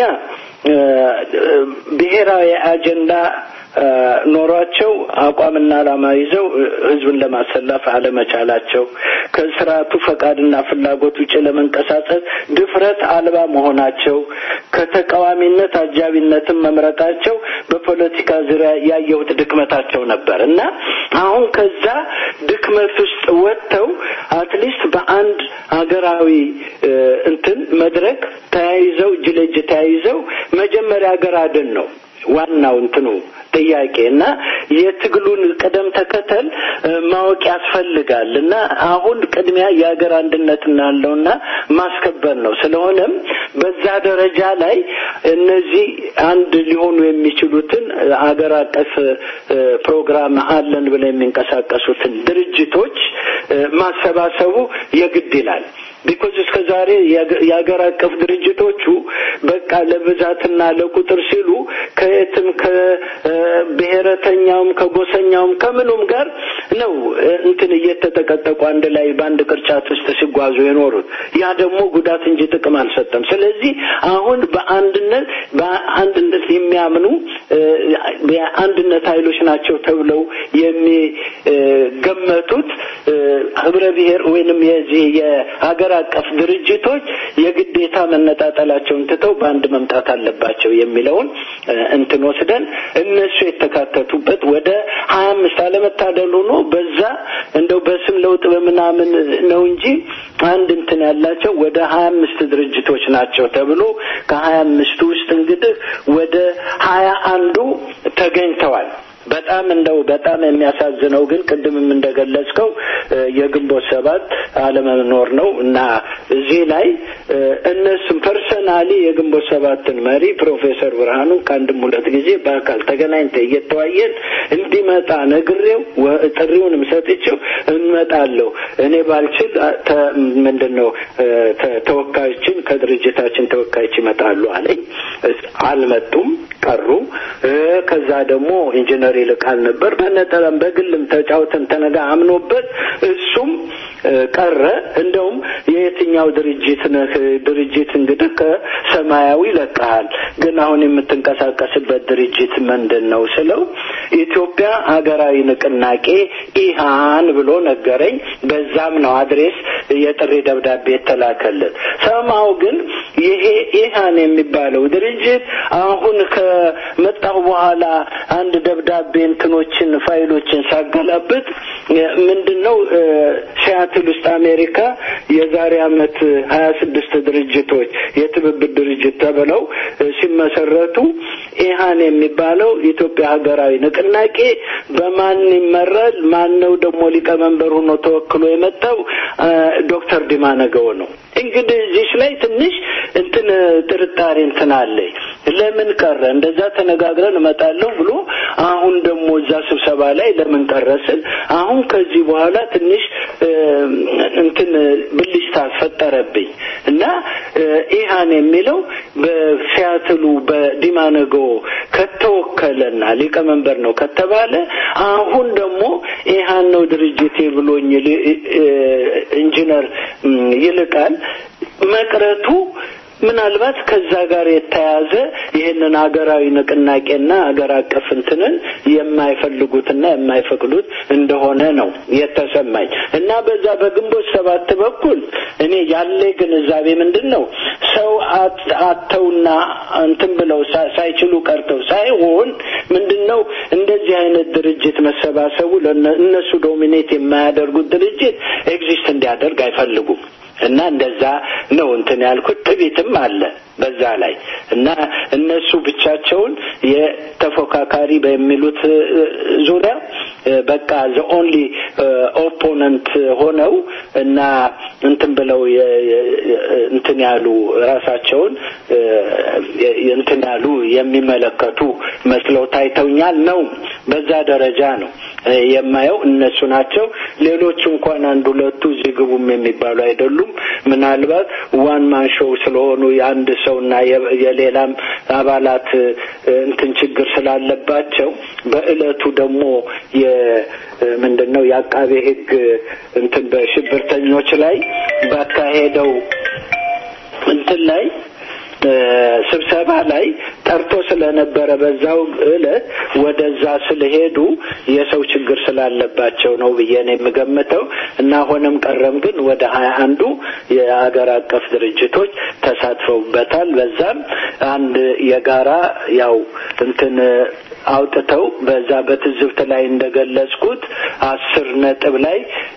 ብሔራዊ አጀንዳ ኖሯቸው አቋምና ዓላማ ይዘው ህዝብን ለማሰለፍ አለመቻላቸው፣ ከስርዓቱ ፈቃድና ፍላጎት ውጭ ለመንቀሳቀስ ድፍረት አልባ መሆናቸው፣ ከተቃዋሚነት አጃቢነትን መምረጣቸው በፖለቲካ ዙሪያ ያየሁት ድክመታቸው ነበር እና አሁን ከዛ ድክመት ውስጥ ወጥተው አትሊስት በአንድ ሀገራዊ እንትን መድረክ ተያይዘው እጅ ለእጅ ተያይዘው መጀመሪያ ሀገር አድን ነው ዋናው እንትኑ ጥያቄ እና የትግሉን ቅደም ተከተል ማወቅ ያስፈልጋል እና አሁን ቅድሚያ የሀገር አንድነት እናለውና ማስከበር ነው። ስለሆነም በዛ ደረጃ ላይ እነዚህ አንድ ሊሆኑ የሚችሉትን አገር አቀፍ ፕሮግራም አለን ብለው የሚንቀሳቀሱትን ድርጅቶች ማሰባሰቡ የግድ ይላል። ቢኮዝ እስከ ዛሬ የሀገር አቀፍ ድርጅቶቹ በቃ ለብዛትና ለቁጥር ሲሉ ከየትም ከብሔረተኛውም ከጎሰኛውም ከምኑም ጋር ነው እንትን እየተጠቀጠቁ አንድ ላይ በአንድ ቅርጫት ውስጥ ሲጓዙ የኖሩት። ያ ደግሞ ጉዳት እንጂ ጥቅም አልሰጠም። ስለዚህ አሁን በአንድነት በአንድነት የሚያምኑ የአንድነት ኃይሎች ናቸው ተብለው የሚገመቱት ህብረ ብሔር ወይንም የዚህ የሀገር አቀፍ ድርጅቶች የግዴታ መነጣጠላቸውን ትተው በአንድ መምጣት አለባቸው የሚለውን እንትን ወስደን እነሱ የተካተቱበት ወደ ሀያ አምስት አለመታደል ሆኖ በዛ እንደው በስም ለውጥ በምናምን ነው እንጂ አንድ እንትን ያላቸው ወደ ሀያ አምስት ድርጅቶች ናቸው ተብሎ ከሀያ አምስቱ ውስጥ እንግዲህ ወደ ሀያ አንዱ ተገኝተዋል። በጣም እንደው በጣም የሚያሳዝነው ግን ቅድምም እንደገለጽከው የግንቦት ሰባት አለመኖር ነው እና እዚህ ላይ እነሱም ፐርሰናሊ የግንቦት ሰባትን መሪ ፕሮፌሰር ብርሃኑ ከአንድም ሁለት ጊዜ በአካል ተገናኝተ እየተዋየን እንዲመጣ ነግሬው ጥሪውንም ሰጥቼው እንመጣለሁ እኔ ባልችል ምንድን ነው ተወካዮችን ከድርጅታችን ተወካዮች ይመጣሉ አለኝ። አልመጡም ቀሩ። ከዛ ደግሞ ኢንጂነር ይልቃል ነበር በነጠለም በግልም ተጫውተን ተነጋ አምኖበት እሱም ቀረ። እንደውም የየትኛው ድርጅት ነህ? ድርጅት እንግዲህ ከሰማያዊ ለቀሃል፣ ግን አሁን የምትንቀሳቀስበት ድርጅት ምንድን ነው ስለው ኢትዮጵያ ሀገራዊ ንቅናቄ ኢሃን ብሎ ነገረኝ። በዛም ነው አድሬስ የጥሪ ደብዳቤ የተላከለት። ሰማው ግን ይሄ ኢሃን የሚባለው ድርጅት አሁን ከመጣሁ በኋላ አንድ ደብዳቤ እንትኖችን ፋይሎችን ሳገላብጥ ምንድን ነው ሲያትል ውስጥ አሜሪካ የዛሬ አመት ሀያ ስድስት ድርጅቶች የትብብር ድርጅት ተብለው ሲመሰረቱ ኢሃን የሚባለው ኢትዮጵያ ሀገራዊ ንቅናቄ በማን ይመራል? ማን ነው ደግሞ ሊቀመንበር ሆኖ ተወክሎ የመጣው? ዶክተር ዲማ ነገው ነው። እንግዲህ እዚህ ላይ ትንሽ እንትን ጥርጣሬ እንትን አለኝ። ለምን ቀረ? እንደዛ ተነጋግረን እመጣለሁ ብሎ አሁን ደግሞ እዛ ስብሰባ ላይ ለምን ቀረ ስል አሁን ከዚህ በኋላ ትንሽ እንትን ብልጭታ ፈጠረብኝ እና ኢሃን የሚለው በሲያትሉ በዲማነጎ ከተወከለና ሊቀመንበር ነው ከተባለ አሁን ደግሞ ኢሃን ነው ድርጅቴ ብሎኝ ኢንጂነር ይልቃል መቅረቱ ምናልባት ከዛ ጋር የተያያዘ ይህንን ሀገራዊ ንቅናቄና ሀገር አቀፍ እንትንን የማይፈልጉትና የማይፈቅዱት እንደሆነ ነው የተሰማኝ እና በዛ በግንቦት ሰባት በኩል እኔ ያለ ግንዛቤ ምንድን ነው ሰው አተውና እንትን ብለው ሳይችሉ ቀርተው ሳይሆን ምንድን ነው እንደዚህ አይነት ድርጅት መሰባሰቡ እነሱ ዶሚኔት የማያደርጉት ድርጅት ኤግዚስት እንዲያደርግ አይፈልጉም። እና እንደዛ ነው እንትን ያልኩት። ትቢትም አለ በዛ ላይ እና እነሱ ብቻቸውን የተፎካካሪ በሚሉት ዙሪያ በቃ ዘ ኦንሊ ኦፖነንት ሆነው እና እንትን ብለው እንትን ያሉ ራሳቸውን እንትን ያሉ የሚመለከቱ መስለው ታይተውኛል ነው። በዛ ደረጃ ነው የማየው። እነሱ ናቸው። ሌሎቹ እንኳን አንድ ሁለቱ እዚህ ግቡም የሚባሉ አይደሉም። ምናልባት ዋን ማን ሾው ስለሆኑ የአንድ ሰውና የሌላም አባላት እንትን ችግር ስላለባቸው በእለቱ ደግሞ ምንድን ነው የአቃቤ ሕግ እንትን በሽብርተኞች ላይ ባካሄደው እንትን ላይ ስብሰባ ላይ ጠርቶ ስለነበረ በዛው እለት ወደዛ ስለሄዱ የሰው ችግር ስላለባቸው ነው ብዬ ነው የምገምተው እና ሆነም ቀረም ግን ወደ ሀያ አንዱ የሀገር አቀፍ ድርጅቶች ተሳትፈውበታል። በዛም አንድ የጋራ ያው እንትን አውጥተው በዛ በትዝብት ላይ እንደገለጽኩት አስር ነጥብ ላይ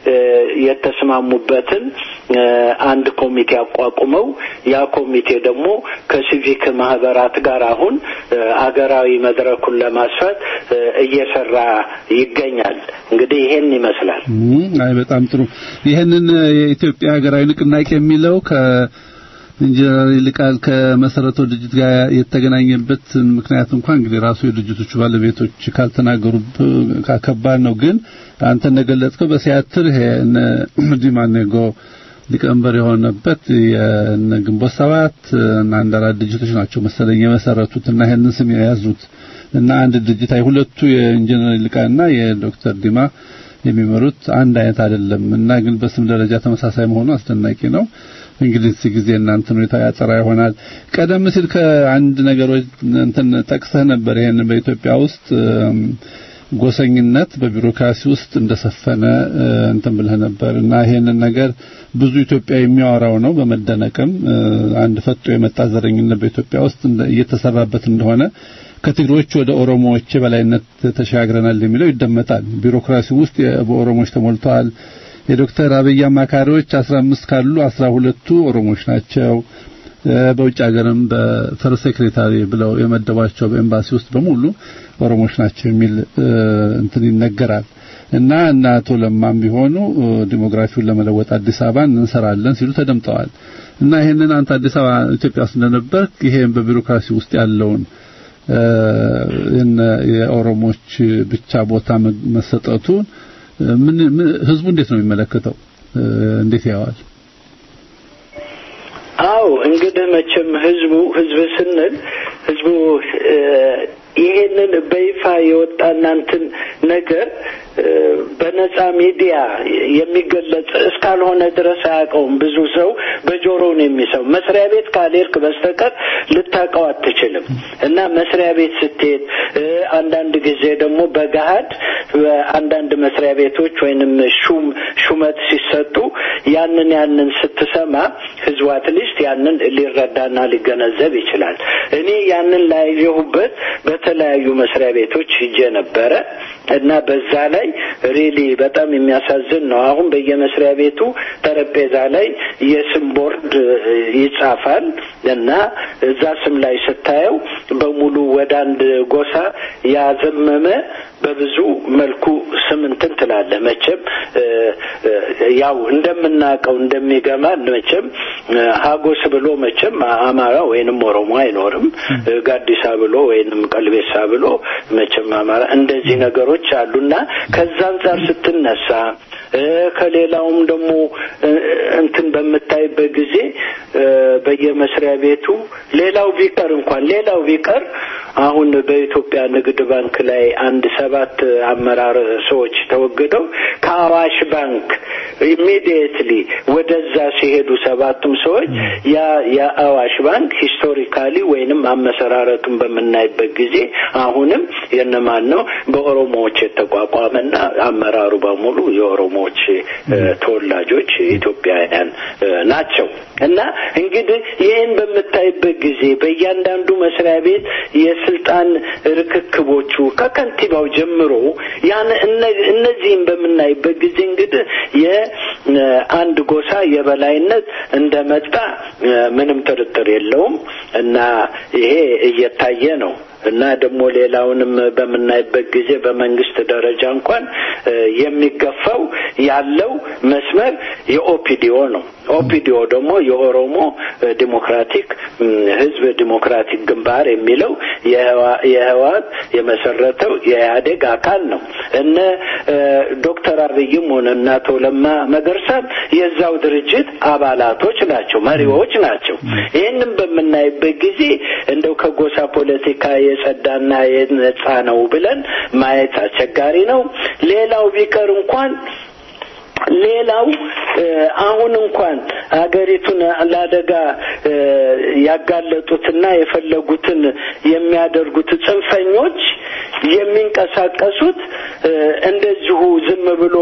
የተስማሙበትን አንድ ኮሚቴ አቋቁመው ያ ኮሚቴ ደግሞ ከሲቪክ ማህበራት ጋር አሁን አገራዊ መድረኩን ለማስፋት እየሰራ ይገኛል። እንግዲህ ይሄን ይመስላል። አይ በጣም ጥሩ። ይሄንን የኢትዮጵያ ሀገራዊ ንቅናቄ የሚለው ከ ኢንጂነር ይልቃል ከመሰረተው ድርጅት ጋር የተገናኘበት ምክንያት እንኳን እንግዲህ ራሱ የድርጅቶቹ ባለቤቶች ካልተናገሩ ከባድ ነው። ግን አንተ እንደገለጽከው በሲያትል ይሄ እነ ዲማኔጎ ሊቀመንበር የሆነበት የነ ግንቦት ሰባት እና አንድ አራት ድርጅቶች ናቸው መሰለኝ የመሰረቱት እና ይሄንን ስም የያዙት እና አንድ ድርጅት አይ ሁለቱ የኢንጂነር ይልቃልና የዶክተር ዲማ የሚመሩት አንድ አይነት አይደለም እና ግን በስም ደረጃ ተመሳሳይ መሆኑ አስደናቂ ነው። እንግዲህ እዚህ ጊዜ እናንተን ሁኔታ ያጸራ ይሆናል። ቀደም ሲል ከአንድ ነገሮች እንትን ጠቅሰህ ነበር። ይሄን በኢትዮጵያ ውስጥ ጎሰኝነት በቢሮክራሲ ውስጥ እንደሰፈነ እንትን ብለህ ነበር እና ይሄንን ነገር ብዙ ኢትዮጵያ የሚያወራው ነው። በመደነቅም አንድ ፈጦ የመጣ ዘረኝነት በኢትዮጵያ ውስጥ እየተሰራበት እንደሆነ ከትግሮች ወደ ኦሮሞዎች በላይነት ተሻግረናል የሚለው ይደመጣል። ቢሮክራሲ ውስጥ በኦሮሞዎች ተሞልተዋል የዶክተር አብይ አማካሪዎች 15 ካሉ 12ቱ ኦሮሞዎች ናቸው። በውጭ ሀገርም በፈር ሴክሬታሪ ብለው የመደቧቸው በኤምባሲ ውስጥ በሙሉ ኦሮሞዎች ናቸው የሚል እንትን ይነገራል። እና እና አቶ ለማም ቢሆኑ ዲሞግራፊውን ለመለወጥ አዲስ አበባን እንሰራለን ሲሉ ተደምጠዋል። እና ይሄንን አንተ አዲስ አበባ ኢትዮጵያ ውስጥ እንደነበር ይሄን በቢሮክራሲ ውስጥ ያለውን የኦሮሞች ብቻ ቦታ መሰጠቱን ምን ህዝቡ እንዴት ነው የሚመለከተው? እንዴት ያዋል? አው እንግዲህ መቼም ህዝቡ ህዝብ ስንል ህዝቡ ይሄንን በይፋ የወጣና እንትን ነገር በነጻ ሚዲያ የሚገለጽ እስካልሆነ ድረስ አያውቀውም። ብዙ ሰው በጆሮ ነው የሚሰው። መስሪያ ቤት ካልሄድክ በስተቀር ልታውቀው አትችልም። እና መስሪያ ቤት ስትሄድ አንዳንድ ጊዜ ደግሞ በገሀድ አንዳንድ መስሪያ ቤቶች ወይንም ሹም ሹመት ሲሰጡ ያንን ያንን ስትሰማ ህዝቡ አትሊስት ያንን ሊረዳና ሊገነዘብ ይችላል። እኔ ያንን ላየሁበት በተለያዩ መስሪያ ቤቶች ሂጄ ነበረ እና በዛ ላይ ሪሊ በጣም የሚያሳዝን ነው። አሁን በየመስሪያ ቤቱ ጠረጴዛ ላይ የስም ቦርድ ይጻፋል እና እዛ ስም ላይ ስታየው በሙሉ ወደ አንድ ጎሳ ያዘመመ በብዙ መልኩ ስም እንትን ትላለህ። መቼም ያው እንደምናውቀው እንደሚገማ መቼም ሀጎስ ብሎ መቼም አማራ ወይንም ኦሮሞ አይኖርም። ጋዲሳ ብሎ ወይንም ቀልቤሳ ብሎ መቼም አማራ እንደዚህ ነገሮች አሉና ከዛ አንጻር ስትነሳ ከሌላውም ደግሞ እንትን በምታይበት ጊዜ በየመስሪያ ቤቱ ሌላው ቢቀር እንኳን ሌላው ቢቀር አሁን በኢትዮጵያ ንግድ ባንክ ላይ አንድ ሰባት አመራር ሰዎች ተወግደው ከአዋሽ ባንክ ኢሚዲየትሊ ወደዛ ሲሄዱ ሰባቱም ሰዎች ያ የአዋሽ ባንክ ሂስቶሪካሊ ወይንም አመሰራረቱን በምናይበት ጊዜ አሁንም የነማን ነው በኦሮሞዎች የተቋቋመና አመራሩ በሙሉ የኦሮሞዎች ተወላጆች ኢትዮጵያውያን ናቸው እና እንግዲህ ይህን በምታይበት ጊዜ በእያንዳንዱ መስሪያ ቤት የስልጣን ርክክቦቹ ከከንቲባው ጀምሮ ያን እነዚህም በምናይበት ጊዜ እንግዲህ የአንድ ጎሳ የበላይነት እንደመጣ ምንም ጥርጥር የለውም እና ይሄ እየታየ ነው እና ደግሞ ሌላውንም በምናይበት ጊዜ በመንግስት ደረጃ እንኳን የሚገፋው ያለው መስመር የኦፒዲኦ ነው። ኦፒዲኦ ደግሞ የኦሮሞ ዲሞክራቲክ ህዝብ ዲሞክራቲክ ግንባር የሚለው የህወሓት የመሰረተው የኢህአዴግ አካል ነው። እነ ዶክተር አብይም ሆነ እነ አቶ ለማ መገርሳም የዛው ድርጅት አባላቶች ናቸው፣ መሪዎች ናቸው። ይህንም በምናይበት ጊዜ እንደው ከጎሳ ፖለቲካ የጸዳና የነጻ ነው ብለን ማየት አስቸጋሪ ነው። ሌላው ቢቀር እንኳን ሌላው አሁን እንኳን ሀገሪቱን ለአደጋ ያጋለጡትና የፈለጉትን የሚያደርጉት ጽንፈኞች የሚንቀሳቀሱት እንደዚሁ ዝም ብሎ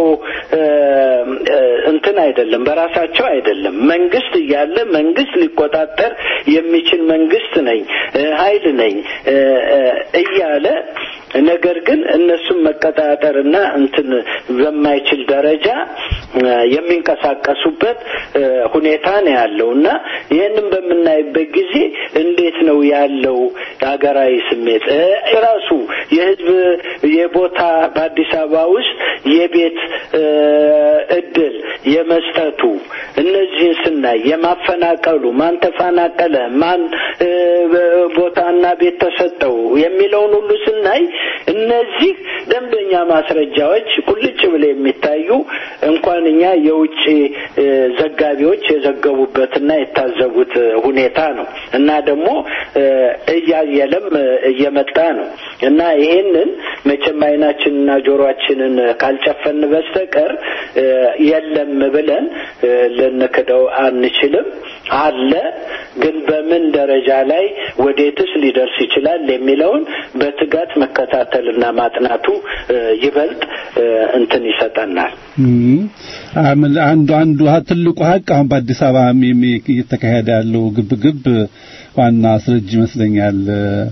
እንትን አይደለም፣ በራሳቸው አይደለም። መንግስት እያለ መንግስት ሊቆጣጠር የሚችል መንግስት ነኝ ኃይል ነኝ እያለ ነገር ግን እነሱም መቀጣጠርና እንትን በማይችል ደረጃ የሚንቀሳቀሱበት ሁኔታ ነው ያለው እና ይህንን በምናይበት ጊዜ እንዴት ነው ያለው ሀገራዊ ስሜት ራሱ የህዝብ የቦታ በአዲስ አበባ ውስጥ የቤት እድል የመስጠቱ እነዚህን ስናይ የማፈናቀሉ ማን ተፈናቀለ፣ ማን ቦታና ቤት ተሰጠው የሚለውን ሁሉ ስናይ እነዚህ ደንበኛ ማስረጃዎች ቁልጭ ብለው የሚታዩ እንኳን እኛ የውጭ ዘጋቢዎች የዘገቡበትና የታዘቡት ሁኔታ ነው እና ደግሞ እያየለም እየመጣ ነው እና ይሄንን መቼም አይናችንና ጆሮአችንን ካልጨፈን በስተቀር የለም ብለን ልንክደው አንችልም። አለ ግን በምን ደረጃ ላይ ወዴትስ ሊደርስ ይችላል የሚለውን በትጋት መከታተልና ማጥናቱ ይበልጥ እንትን ይሰጠናል። አንዱ አንዱ ትልቁ ሀቅ አሁን በአዲስ አበባ እየተካሄደ ያለው ግብግብ ዋና አስረጅ ይመስለኛል።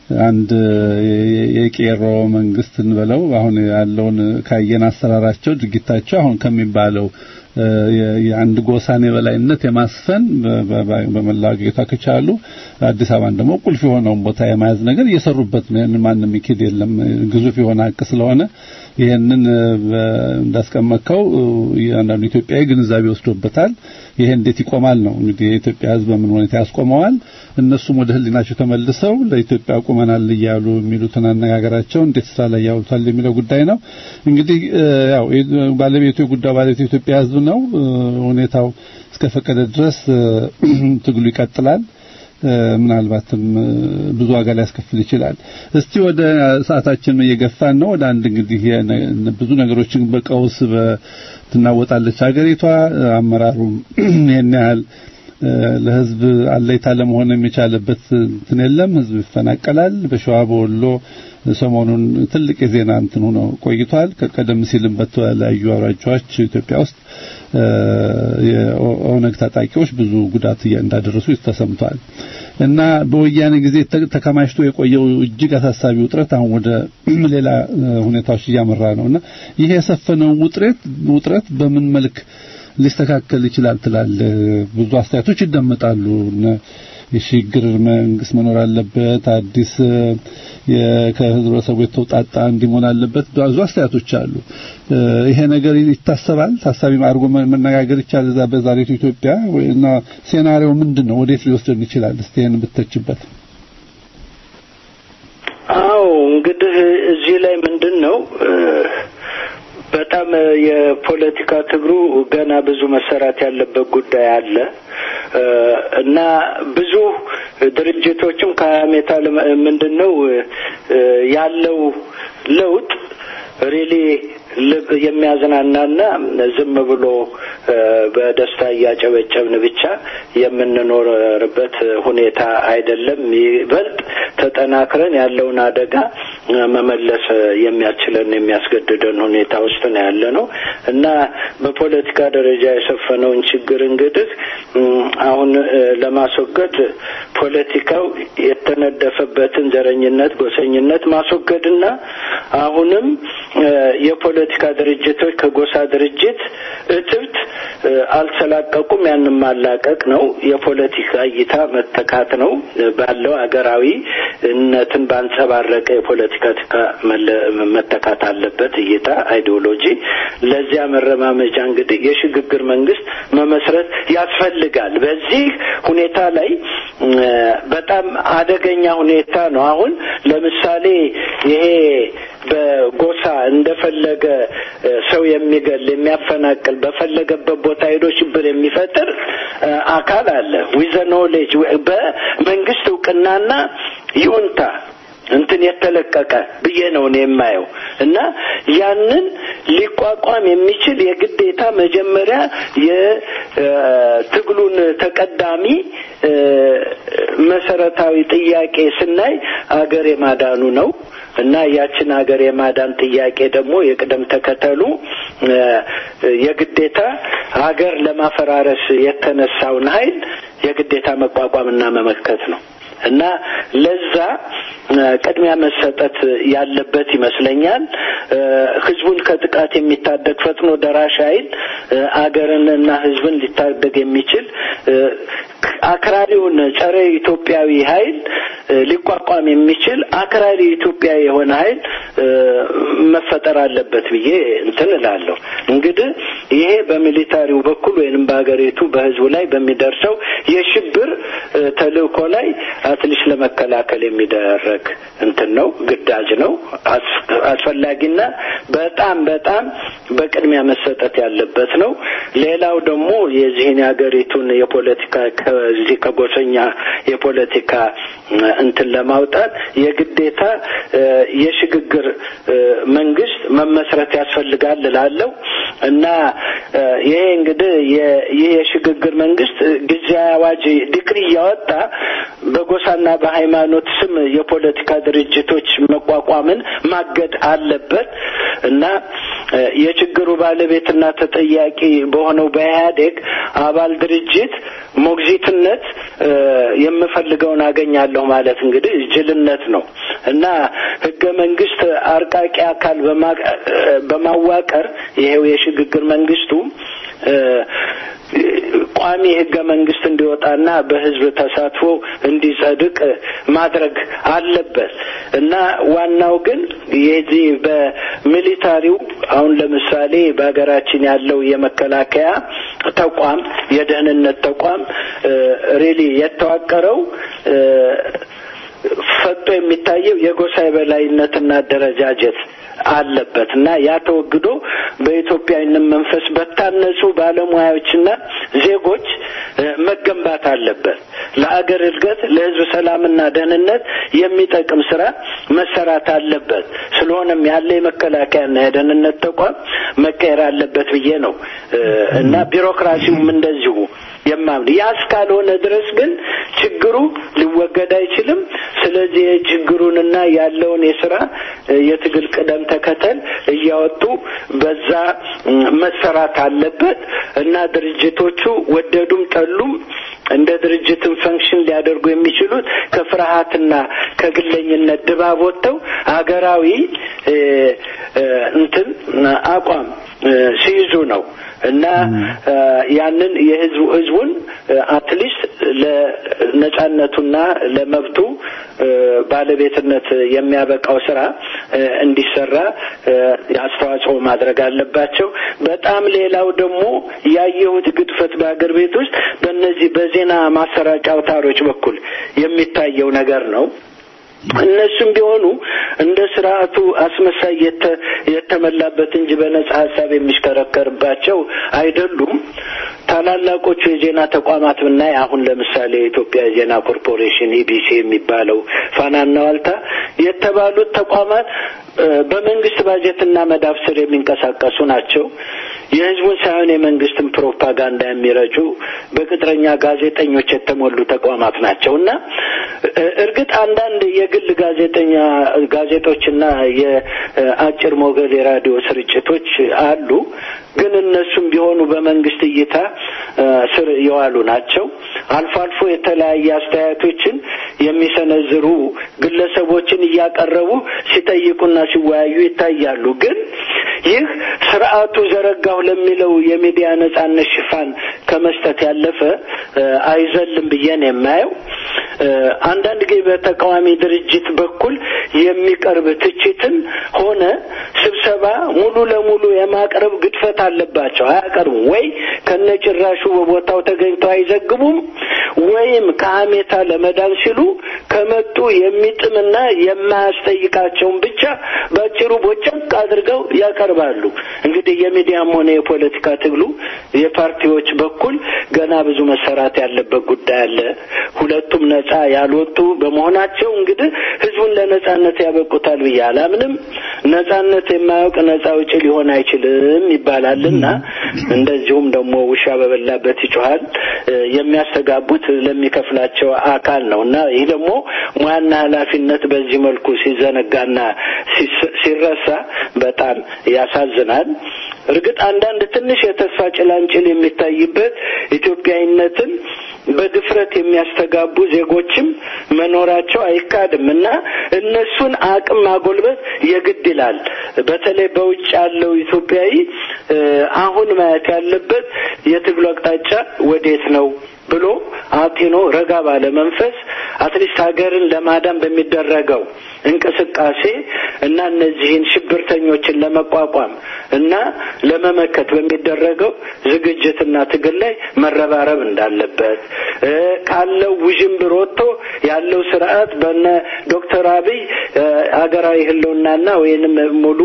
አንድ የቄሮ መንግስት እንበለው አሁን ያለውን ካየን አሰራራቸው ድርጊታቸው አሁን ከሚባለው የአንድ ጎሳን የበላይነት የማስፈን በመላው አገሪቷ ከቻሉ አዲስ አበባን ደግሞ ቁልፍ የሆነውን ቦታ የመያዝ ነገር እየሰሩበት ነው። ይህንን ማንም ይክድ የለም። ግዙፍ የሆነ ሀቅ ስለሆነ ይህንን እንዳስቀመጥከው አንዳንዱ ኢትዮጵያዊ ግንዛቤ ወስዶበታል። ይሄ እንዴት ይቆማል ነው እንግዲህ የኢትዮጵያ ሕዝብ በምን ሁኔታ ያስቆመዋል? እነሱም ወደ ሕሊናቸው ተመልሰው ለኢትዮጵያ ቆመናል እያሉ የሚሉትን አነጋገራቸው እንዴት ስራ ላይ ያውሉታል የሚለው ጉዳይ ነው። እንግዲህ ያው ባለቤቱ የጉዳዩ ባለቤቱ የኢትዮጵያ ሕዝብ ነው። ሁኔታው እስከፈቀደ ድረስ ትግሉ ይቀጥላል። ምናልባትም ብዙ ዋጋ ሊያስከፍል ይችላል። እስቲ ወደ ሰዓታችን እየገፋን ነው። ወደ አንድ እንግዲህ ብዙ ነገሮችን በቀውስ ትናወጣለች ሀገሪቷ። አመራሩም ይሄን ያህል ለህዝብ አለይታ ለመሆን የሚቻልበት እንትን የለም። ህዝብ ይፈናቀላል። በሸዋ በወሎ ሰሞኑን ትልቅ የዜና እንትን ሆኖ ቆይቷል። ቀደም ሲልም በተለያዩ አውራጃዎች ኢትዮጵያ ውስጥ የኦነግ ታጣቂዎች ብዙ ጉዳት እንዳደረሱ ተሰምቷል። እና በወያኔ ጊዜ ተከማችቶ የቆየው እጅግ አሳሳቢ ውጥረት አሁን ወደ ሌላ ሁኔታዎች እያመራ ነውና ይሄ የሰፈነው ውጥረት ውጥረት በምን መልክ ሊስተካከል ይችላል ትላለህ? ብዙ አስተያየቶች ይደመጣሉ። የሽግግር መንግስት መኖር አለበት፣ አዲስ ከህብረተሰቡ የተውጣጣ እንዲሆን አለበት። ብዙ አስተያየቶች አሉ። ይሄ ነገር ይታሰባል፣ ታሳቢ አድርጎ መነጋገር ይቻላል። እዛ በዛሬቱ ኢትዮጵያ እና ሴናሪዮ ምንድን ነው? ወዴት ሊወስደን ይችላል? እስቲ ይሄን ብትተችበት። አዎ እንግዲህ እዚህ ላይ ምንድን ነው በጣም የፖለቲካ ትግሩ ገና ብዙ መሰራት ያለበት ጉዳይ አለ እና ብዙ ድርጅቶችም ከሀሜታ ምንድን ነው ያለው ለውጥ ሪሊ ልብ የሚያዝናናና ዝም ብሎ በደስታ እያጨበጨብን ብቻ የምንኖርበት ሁኔታ አይደለም። ይበልጥ ተጠናክረን ያለውን አደጋ መመለስ የሚያስችለን የሚያስገድደን ሁኔታ ውስጥ ነው ያለ ነው እና በፖለቲካ ደረጃ የሰፈነውን ችግር እንግዲህ አሁን ለማስወገድ ፖለቲካው የተነደፈበትን ዘረኝነት፣ ጎሰኝነት ማስወገድና አሁንም የፖለቲካ ድርጅቶች ከጎሳ ድርጅት እትብት አልተላቀቁም። ያንን ማላቀቅ ነው። የፖለቲካ እይታ መተካት ነው። ባለው አገራዊ እነትን ባንጸባረቀ የፖለቲካ መተካት አለበት እይታ አይዲዮሎጂ። ለዚያ መረማመጃ እንግዲህ የሽግግር መንግስት መመስረት ያስፈልጋል። በዚህ ሁኔታ ላይ በጣም አደገኛ ሁኔታ ነው። አሁን ለምሳሌ ይሄ በጎሳ እንደፈለገ ሰው የሚገል የሚያፈናቅል በፈለገበት ቦታ ሄዶ ሽብር የሚፈጥር አካል አለ። ዊዘ ኖሌጅ በመንግስት እውቅናና ይሁንታ እንትን የተለቀቀ ብዬ ነው እኔ የማየው እና ያንን ሊቋቋም የሚችል የግዴታ መጀመሪያ የትግሉን ተቀዳሚ መሰረታዊ ጥያቄ ስናይ አገር የማዳኑ ነው እና ያችን ሀገር የማዳን ጥያቄ ደግሞ የቅደም ተከተሉ የግዴታ ሀገር ለማፈራረስ የተነሳውን ኃይል የግዴታ መቋቋምና መመከት ነው እና ለዛ ቅድሚያ መሰጠት ያለበት ይመስለኛል። ህዝቡን ከጥቃት የሚታደግ ፈጥኖ ደራሽ ኃይል አገርንና ህዝብን ሊታደግ የሚችል አክራሪውን ጸረ ኢትዮጵያዊ ኃይል ሊቋቋም የሚችል አክራሪ ኢትዮጵያዊ የሆነ ኃይል መፈጠር አለበት ብዬ እንትን እላለሁ። እንግዲህ ይሄ በሚሊታሪው በኩል ወይንም በሀገሪቱ በህዝቡ ላይ በሚደርሰው የሽብር ተልእኮ ላይ አትሊስት ለመከላከል የሚደረግ እንትን ነው፣ ግዳጅ ነው፣ አስፈላጊና በጣም በጣም በቅድሚያ መሰጠት ያለበት ነው። ሌላው ደግሞ የዚህን የሀገሪቱን የፖለቲካ ከዚህ ከጎሰኛ የፖለቲካ እንትን ለማውጣት የግዴታ የሽግግር መንግስት መመስረት ያስፈልጋል እላለሁ እና ይሄ እንግዲህ ይህ የሽግግር መንግስት ጊዜያዊ አዋጅ ዲክሪ እያወጣ በጎሳና በሃይማኖት ስም የፖለቲካ ድርጅቶች መቋቋምን ማገድ አለበት እና የችግሩ ባለቤትና ተጠያቂ በሆነው በኢህአዴግ አባል ድርጅት ሞግዚትነት የምፈልገውን አገኛለሁ ማለት እንግዲህ ጅልነት ነው እና ህገ መንግስት አርቃቂ አካል በማዋቀር ይሄው የሽግግር መንግስቱ ቋሚ ህገ መንግስት እንዲወጣና በህዝብ ተሳትፎ እንዲጸድቅ ማድረግ አለበት እና ዋናው ግን የዚህ በሚሊታሪው አሁን ለምሳሌ በሀገራችን ያለው የመከላከያ ተቋም የደህንነት ተቋም ሬሊ የተዋቀረው ፈጦ የሚታየው የጎሳ የበላይነትና አደረጃጀት አለበት እና ያ ተወግዶ በኢትዮጵያዊነት መንፈስ በታነጹ ባለሙያዎችና ዜጎች መገንባት አለበት። ለአገር እድገት፣ ለህዝብ ሰላምና ደህንነት የሚጠቅም ስራ መሰራት አለበት። ስለሆነም ያለ የመከላከያና የደህንነት ተቋም መቀየር አለበት ብዬ ነው እና ቢሮክራሲውም እንደዚሁ የማምን ያ እስካልሆነ ድረስ ግን ችግሩ ሊወገድ አይችልም። ስለዚህ ችግሩንና ያለውን የስራ የትግል ቅደም ተከተል እያወጡ በዛ መሰራት አለበት እና ድርጅቶቹ ወደዱም ጠሉም እንደ ድርጅትን ፈንክሽን ሊያደርጉ የሚችሉት ከፍርሃትና ከግለኝነት ድባብ ወጥተው ሀገራዊ እንትን አቋም ሲይዙ ነው እና ያንን የህዝቡ ህዝቡን አትሊስት ለነጻነቱና ለመብቱ ባለቤትነት የሚያበቃው ስራ እንዲሰራ አስተዋጽኦ ማድረግ አለባቸው። በጣም ሌላው ደግሞ ያየሁት ግድፈት በሀገር ቤት ውስጥ በእነዚህ በዜና ማሰራጫ አውታሮች በኩል የሚታየው ነገር ነው። እነሱም ቢሆኑ እንደ ስርዓቱ አስመሳይ የተመላበት እንጂ በነጻ ሀሳብ የሚሽከረከርባቸው አይደሉም። ታላላቆቹ የዜና ተቋማት ብናይ አሁን ለምሳሌ የኢትዮጵያ ዜና ኮርፖሬሽን ኢቢሲ የሚባለው ፋናና ዋልታ የተባሉት ተቋማት በመንግስት ባጀትና መዳፍ ስር የሚንቀሳቀሱ ናቸው። የህዝቡን ሳይሆን የመንግስትን ፕሮፓጋንዳ የሚረጩ በቅጥረኛ ጋዜጠኞች የተሞሉ ተቋማት ናቸው እና እርግጥ አንዳንድ የግል ጋዜጠኛ ጋዜጦችና የአጭር ሞገድ የራዲዮ ስርጭቶች አሉ። ግን እነሱም ቢሆኑ በመንግስት እይታ ስር የዋሉ ናቸው። አልፎ አልፎ የተለያየ አስተያየቶችን የሚሰነዝሩ ግለሰቦችን እያቀረቡ ሲጠይቁና ሲወያዩ ይታያሉ። ግን ይህ ስርዓቱ ዘረጋሁ ለሚለው የሚዲያ ነጻነት ሽፋን ከመስጠት ያለፈ አይዘልም ብዬ ነው የማየው። አንዳንድ ጊዜ በተቃዋሚ ድርጅት በኩል የሚቀርብ ትችትን ሆነ ስብሰባ ሙሉ ለሙሉ የማቅረብ ግድፈት አለባቸው። አያቀርቡም ወይ ከነጭራሹ በቦታው ተገኝተው አይዘግቡም፣ ወይም ከሀሜታ ለመዳን ሲሉ ከመጡ የሚጥምና የማያስጠይቃቸውን ብቻ በአጭሩ ቦጨቅ አድርገው ያቀርባሉ። እንግዲህ የሚዲያም ሆነ የፖለቲካ ትግሉ የፓርቲዎች በኩል ገና ብዙ መሰራት ያለበት ጉዳይ አለ። ሁለቱም ነጻ ያልወጡ በመሆናቸው እንግዲህ ህዝቡን ለነጻነት ያበቁታል ብዬ አላምንም። ነጻነት የማያውቅ ነጻ አውጪ ሊሆን አይችልም ይባላልና እንደዚሁም ደግሞ ውሻ በበላበት ይጮሃል የሚያስተጋቡት ለሚከፍላቸው አካል ነው እና ይህ ደግሞ ሙያና ኃላፊነት በዚህ መልኩ ሲዘነጋና ሲረሳ በጣም ያሳዝናል። እርግጥ አንዳንድ ትንሽ የተስፋ ጭላንጭል የሚታይበት ኢትዮጵያዊነትን በድፍረት የሚያስተጋቡ ዜጎችም መኖራቸው አይካድም እና እነሱን አቅም ማጎልበት የግድ ይላል። በተለይ በውጭ ያለው ኢትዮጵያዊ አሁን ማየት ያለበት የትግሉ አቅጣጫ ወዴት ነው ብሎ አጢኖ ረጋ ባለ መንፈስ አትሊስት ሀገርን ለማዳን በሚደረገው እንቅስቃሴ እና እነዚህን ሽብርተኞችን ለመቋቋም እና ለመመከት በሚደረገው ዝግጅትና ትግል ላይ መረባረብ እንዳለበት ካለው ውዥንብር ወጥቶ ያለው ስርዓት በነ ዶክተር አብይ ሀገራዊ ህልውናና ወይንም ሙሉ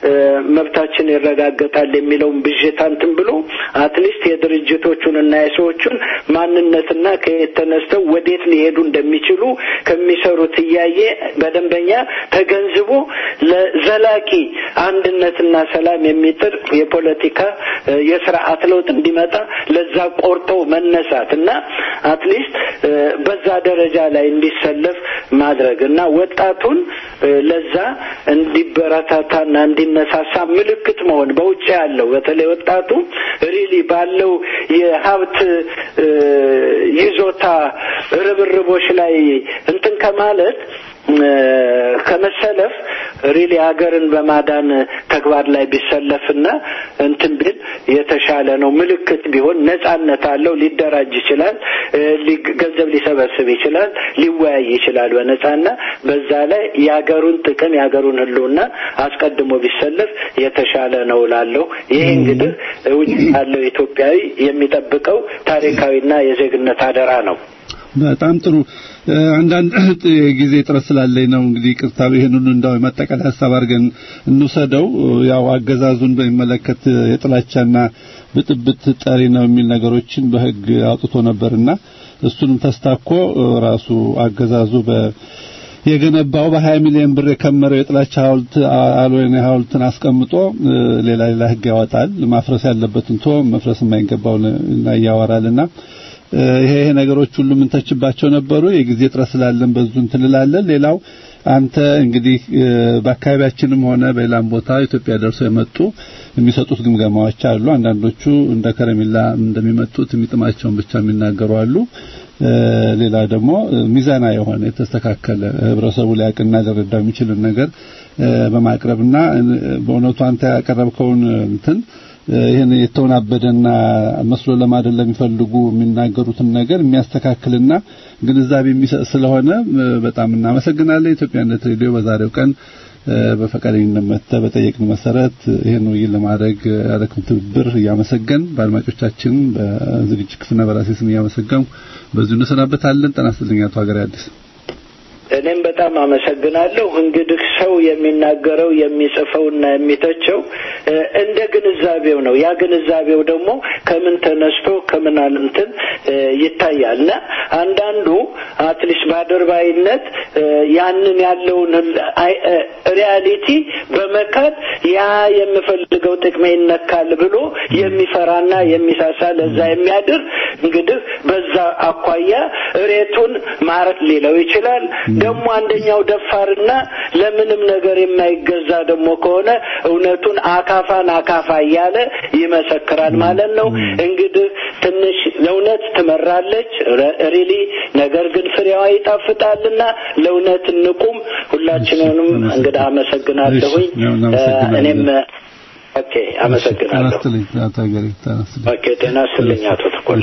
መብታችን ይረጋገጣል የሚለውን ብዥታ እንትን ብሎ አትሊስት የድርጅቶቹን እና የሰዎቹን ማንነትና ከየት ተነስተው ወዴት ሊሄዱ እንደሚ እንደሚችሉ ከሚሰሩት እያየ በደንበኛ ተገንዝቦ ለዘላቂ አንድነትና ሰላም የሚጥር የፖለቲካ የስርዓት ለውጥ እንዲመጣ ለዛ ቆርጦ መነሳት እና አትሊስት በዛ ደረጃ ላይ እንዲሰለፍ ማድረግ እና ወጣቱን ለዛ እንዲበረታታና እንዲነሳሳ ምልክት መሆን በውጭ ያለው በተለይ ወጣቱ ሪሊ ባለው የሀብት ይዞታ ርብርቦች ላይ እንትን ከማለት ከመሰለፍ ሪሊ ሀገርን በማዳን ተግባር ላይ ቢሰለፍና እንትን ቢል የተሻለ ነው። ምልክት ቢሆን ነጻነት አለው። ሊደራጅ ይችላል፣ ገንዘብ ሊሰበስብ ይችላል፣ ሊወያይ ይችላል በነጻና በዛ ላይ የሀገሩን ጥቅም የሀገሩን ሕልውና አስቀድሞ ቢሰለፍ የተሻለ ነው ላለሁ ይሄ እንግዲህ ውጭ ያለው ኢትዮጵያዊ የሚጠብቀው ታሪካዊና የዜግነት አደራ ነው። በጣም ጥሩ። አንዳንድ ጊዜ ጥረት ስላለኝ ነው እንግዲህ ቅርታ ይሄን ሁሉ እንዳው የማጠቃለያ ሀሳብ አድርገን እንውሰደው። ያው አገዛዙን በሚመለከት የጥላቻና ብጥብጥ ጠሪ ነው የሚል ነገሮችን በሕግ አውጥቶ ነበርና እሱንም ተስታኮ ራሱ አገዛዙ በ የገነባው በ20 ሚሊዮን ብር የከመረው የጥላቻ ሐውልት አልወይኔ ሐውልትን አስቀምጦ ሌላ ሌላ ሕግ ያወጣል። ማፍረስ ያለበትን ቶ መፍረስ የማይገባውን ያወራልና ይሄ ይሄ ነገሮች ሁሉ ምንተችባቸው ነበሩ። የጊዜ ጥረት ስላለን በዙ እንትልላለን። ሌላው አንተ እንግዲህ በአካባቢያችንም ሆነ በሌላም ቦታ ኢትዮጵያ ደርሰው የመጡ የሚሰጡት ግምገማዎች አሉ። አንዳንዶቹ እንደ ከረሜላ እንደሚመጡት የሚጥማቸውን ብቻ የሚናገሩ አሉ። ሌላ ደግሞ ሚዛና የሆነ የተስተካከለ ህብረተሰቡ ሊያውቅና ሊረዳው የሚችልን ነገር በማቅረብና በእውነቱ አንተ ያቀረብከውን እንትን ይህን የተወናበደና መስሎ ለማደል ለሚፈልጉ የሚናገሩትን ነገር የሚያስተካክልና ግንዛቤ የሚሰጥ ስለሆነ በጣም እናመሰግናለን። ኢትዮጵያነት ሬዲዮ በዛሬው ቀን በፈቃደኝነት መጥተህ በጠየቅን መሰረት ይህን ውይይት ለማድረግ ያደረግን ትብብር እያመሰገን በአድማጮቻችን በዝግጅት ክፍልና በራሴ ስም እያመሰገንኩ በዚሁ እንሰናበታለን። ጤና ይስጥልኝ አቶ ሀገሬ አዲስ። እኔም በጣም አመሰግናለሁ። እንግዲህ ሰው የሚናገረው የሚጽፈውና የሚተቸው እንደ ግንዛቤው ነው። ያ ግንዛቤው ደግሞ ከምን ተነስቶ ከምን እንትን ይታያል እና አንዳንዱ አትሊስት በአድርባይነት ያንን ያለውን ሪያሊቲ በመካት ያ የምፈልገው ጥቅሜ ይነካል ብሎ የሚፈራና የሚሳሳ ለዛ የሚያድር እንግዲህ በዛ አኳያ እሬቱን ማረት ሊለው ይችላል። ደግሞ አንደኛው ደፋርና ለምንም ነገር የማይገዛ ደግሞ ከሆነ እውነቱን አካፋን አካፋ እያለ ይመሰክራል ማለት ነው። እንግዲህ ትንሽ ለእውነት ትመራለች ሪሊ ነገር ግን ፍሬዋ ይጣፍጣልና ለእውነት እንቁም። ሁላችንንም እንግዲህ አመሰግናለሁኝ። እኔም ኦኬ አመሰግናለሁ። ኦኬ ጤና ይስጥልኝ አቶ ተቆላ።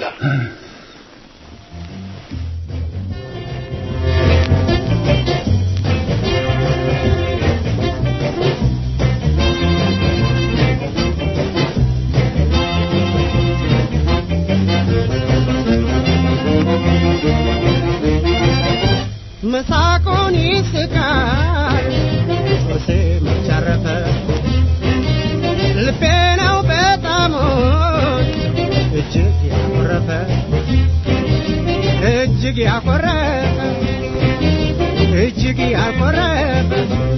መሳቁን ይስቃል ሶሴ መቻረፈ ልቤ ነው በጣም እጅግ ያኮረፈ እጅግ ያኮረፈ እጅግ ያኮረፈ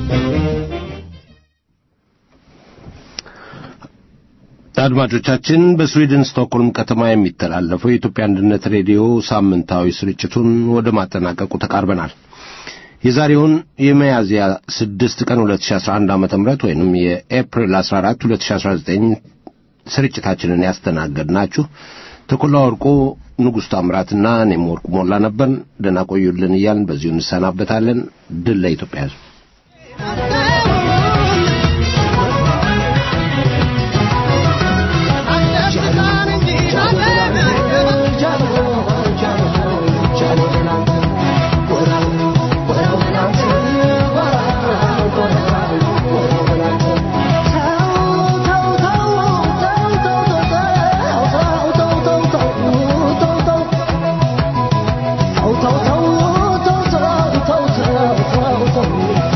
አድማጮቻችን በስዊድን ስቶክሆልም ከተማ የሚተላለፈው የኢትዮጵያ አንድነት ሬዲዮ ሳምንታዊ ስርጭቱን ወደ ማጠናቀቁ ተቃርበናል። የዛሬውን የሚያዝያ 6 ቀን 2011 ዓ.ም ወይንም የኤፕሪል 14 2019 ስርጭታችንን ያስተናገድናችሁ ተኮላ ወርቁ፣ ንጉሥ ታምራትና እኔም ወርቁ ሞላ ነበር። ደህና ቆዩልን እያልን በዚሁ እንሰናበታለን። ድል ለኢትዮጵያ ሕዝብ። Oh,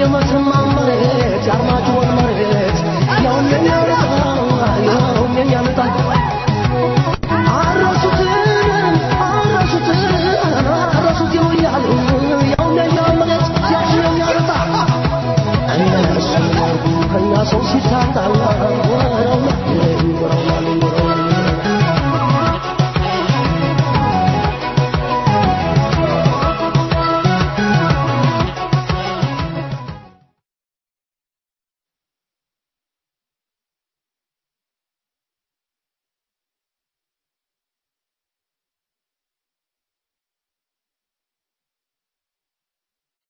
የሞትን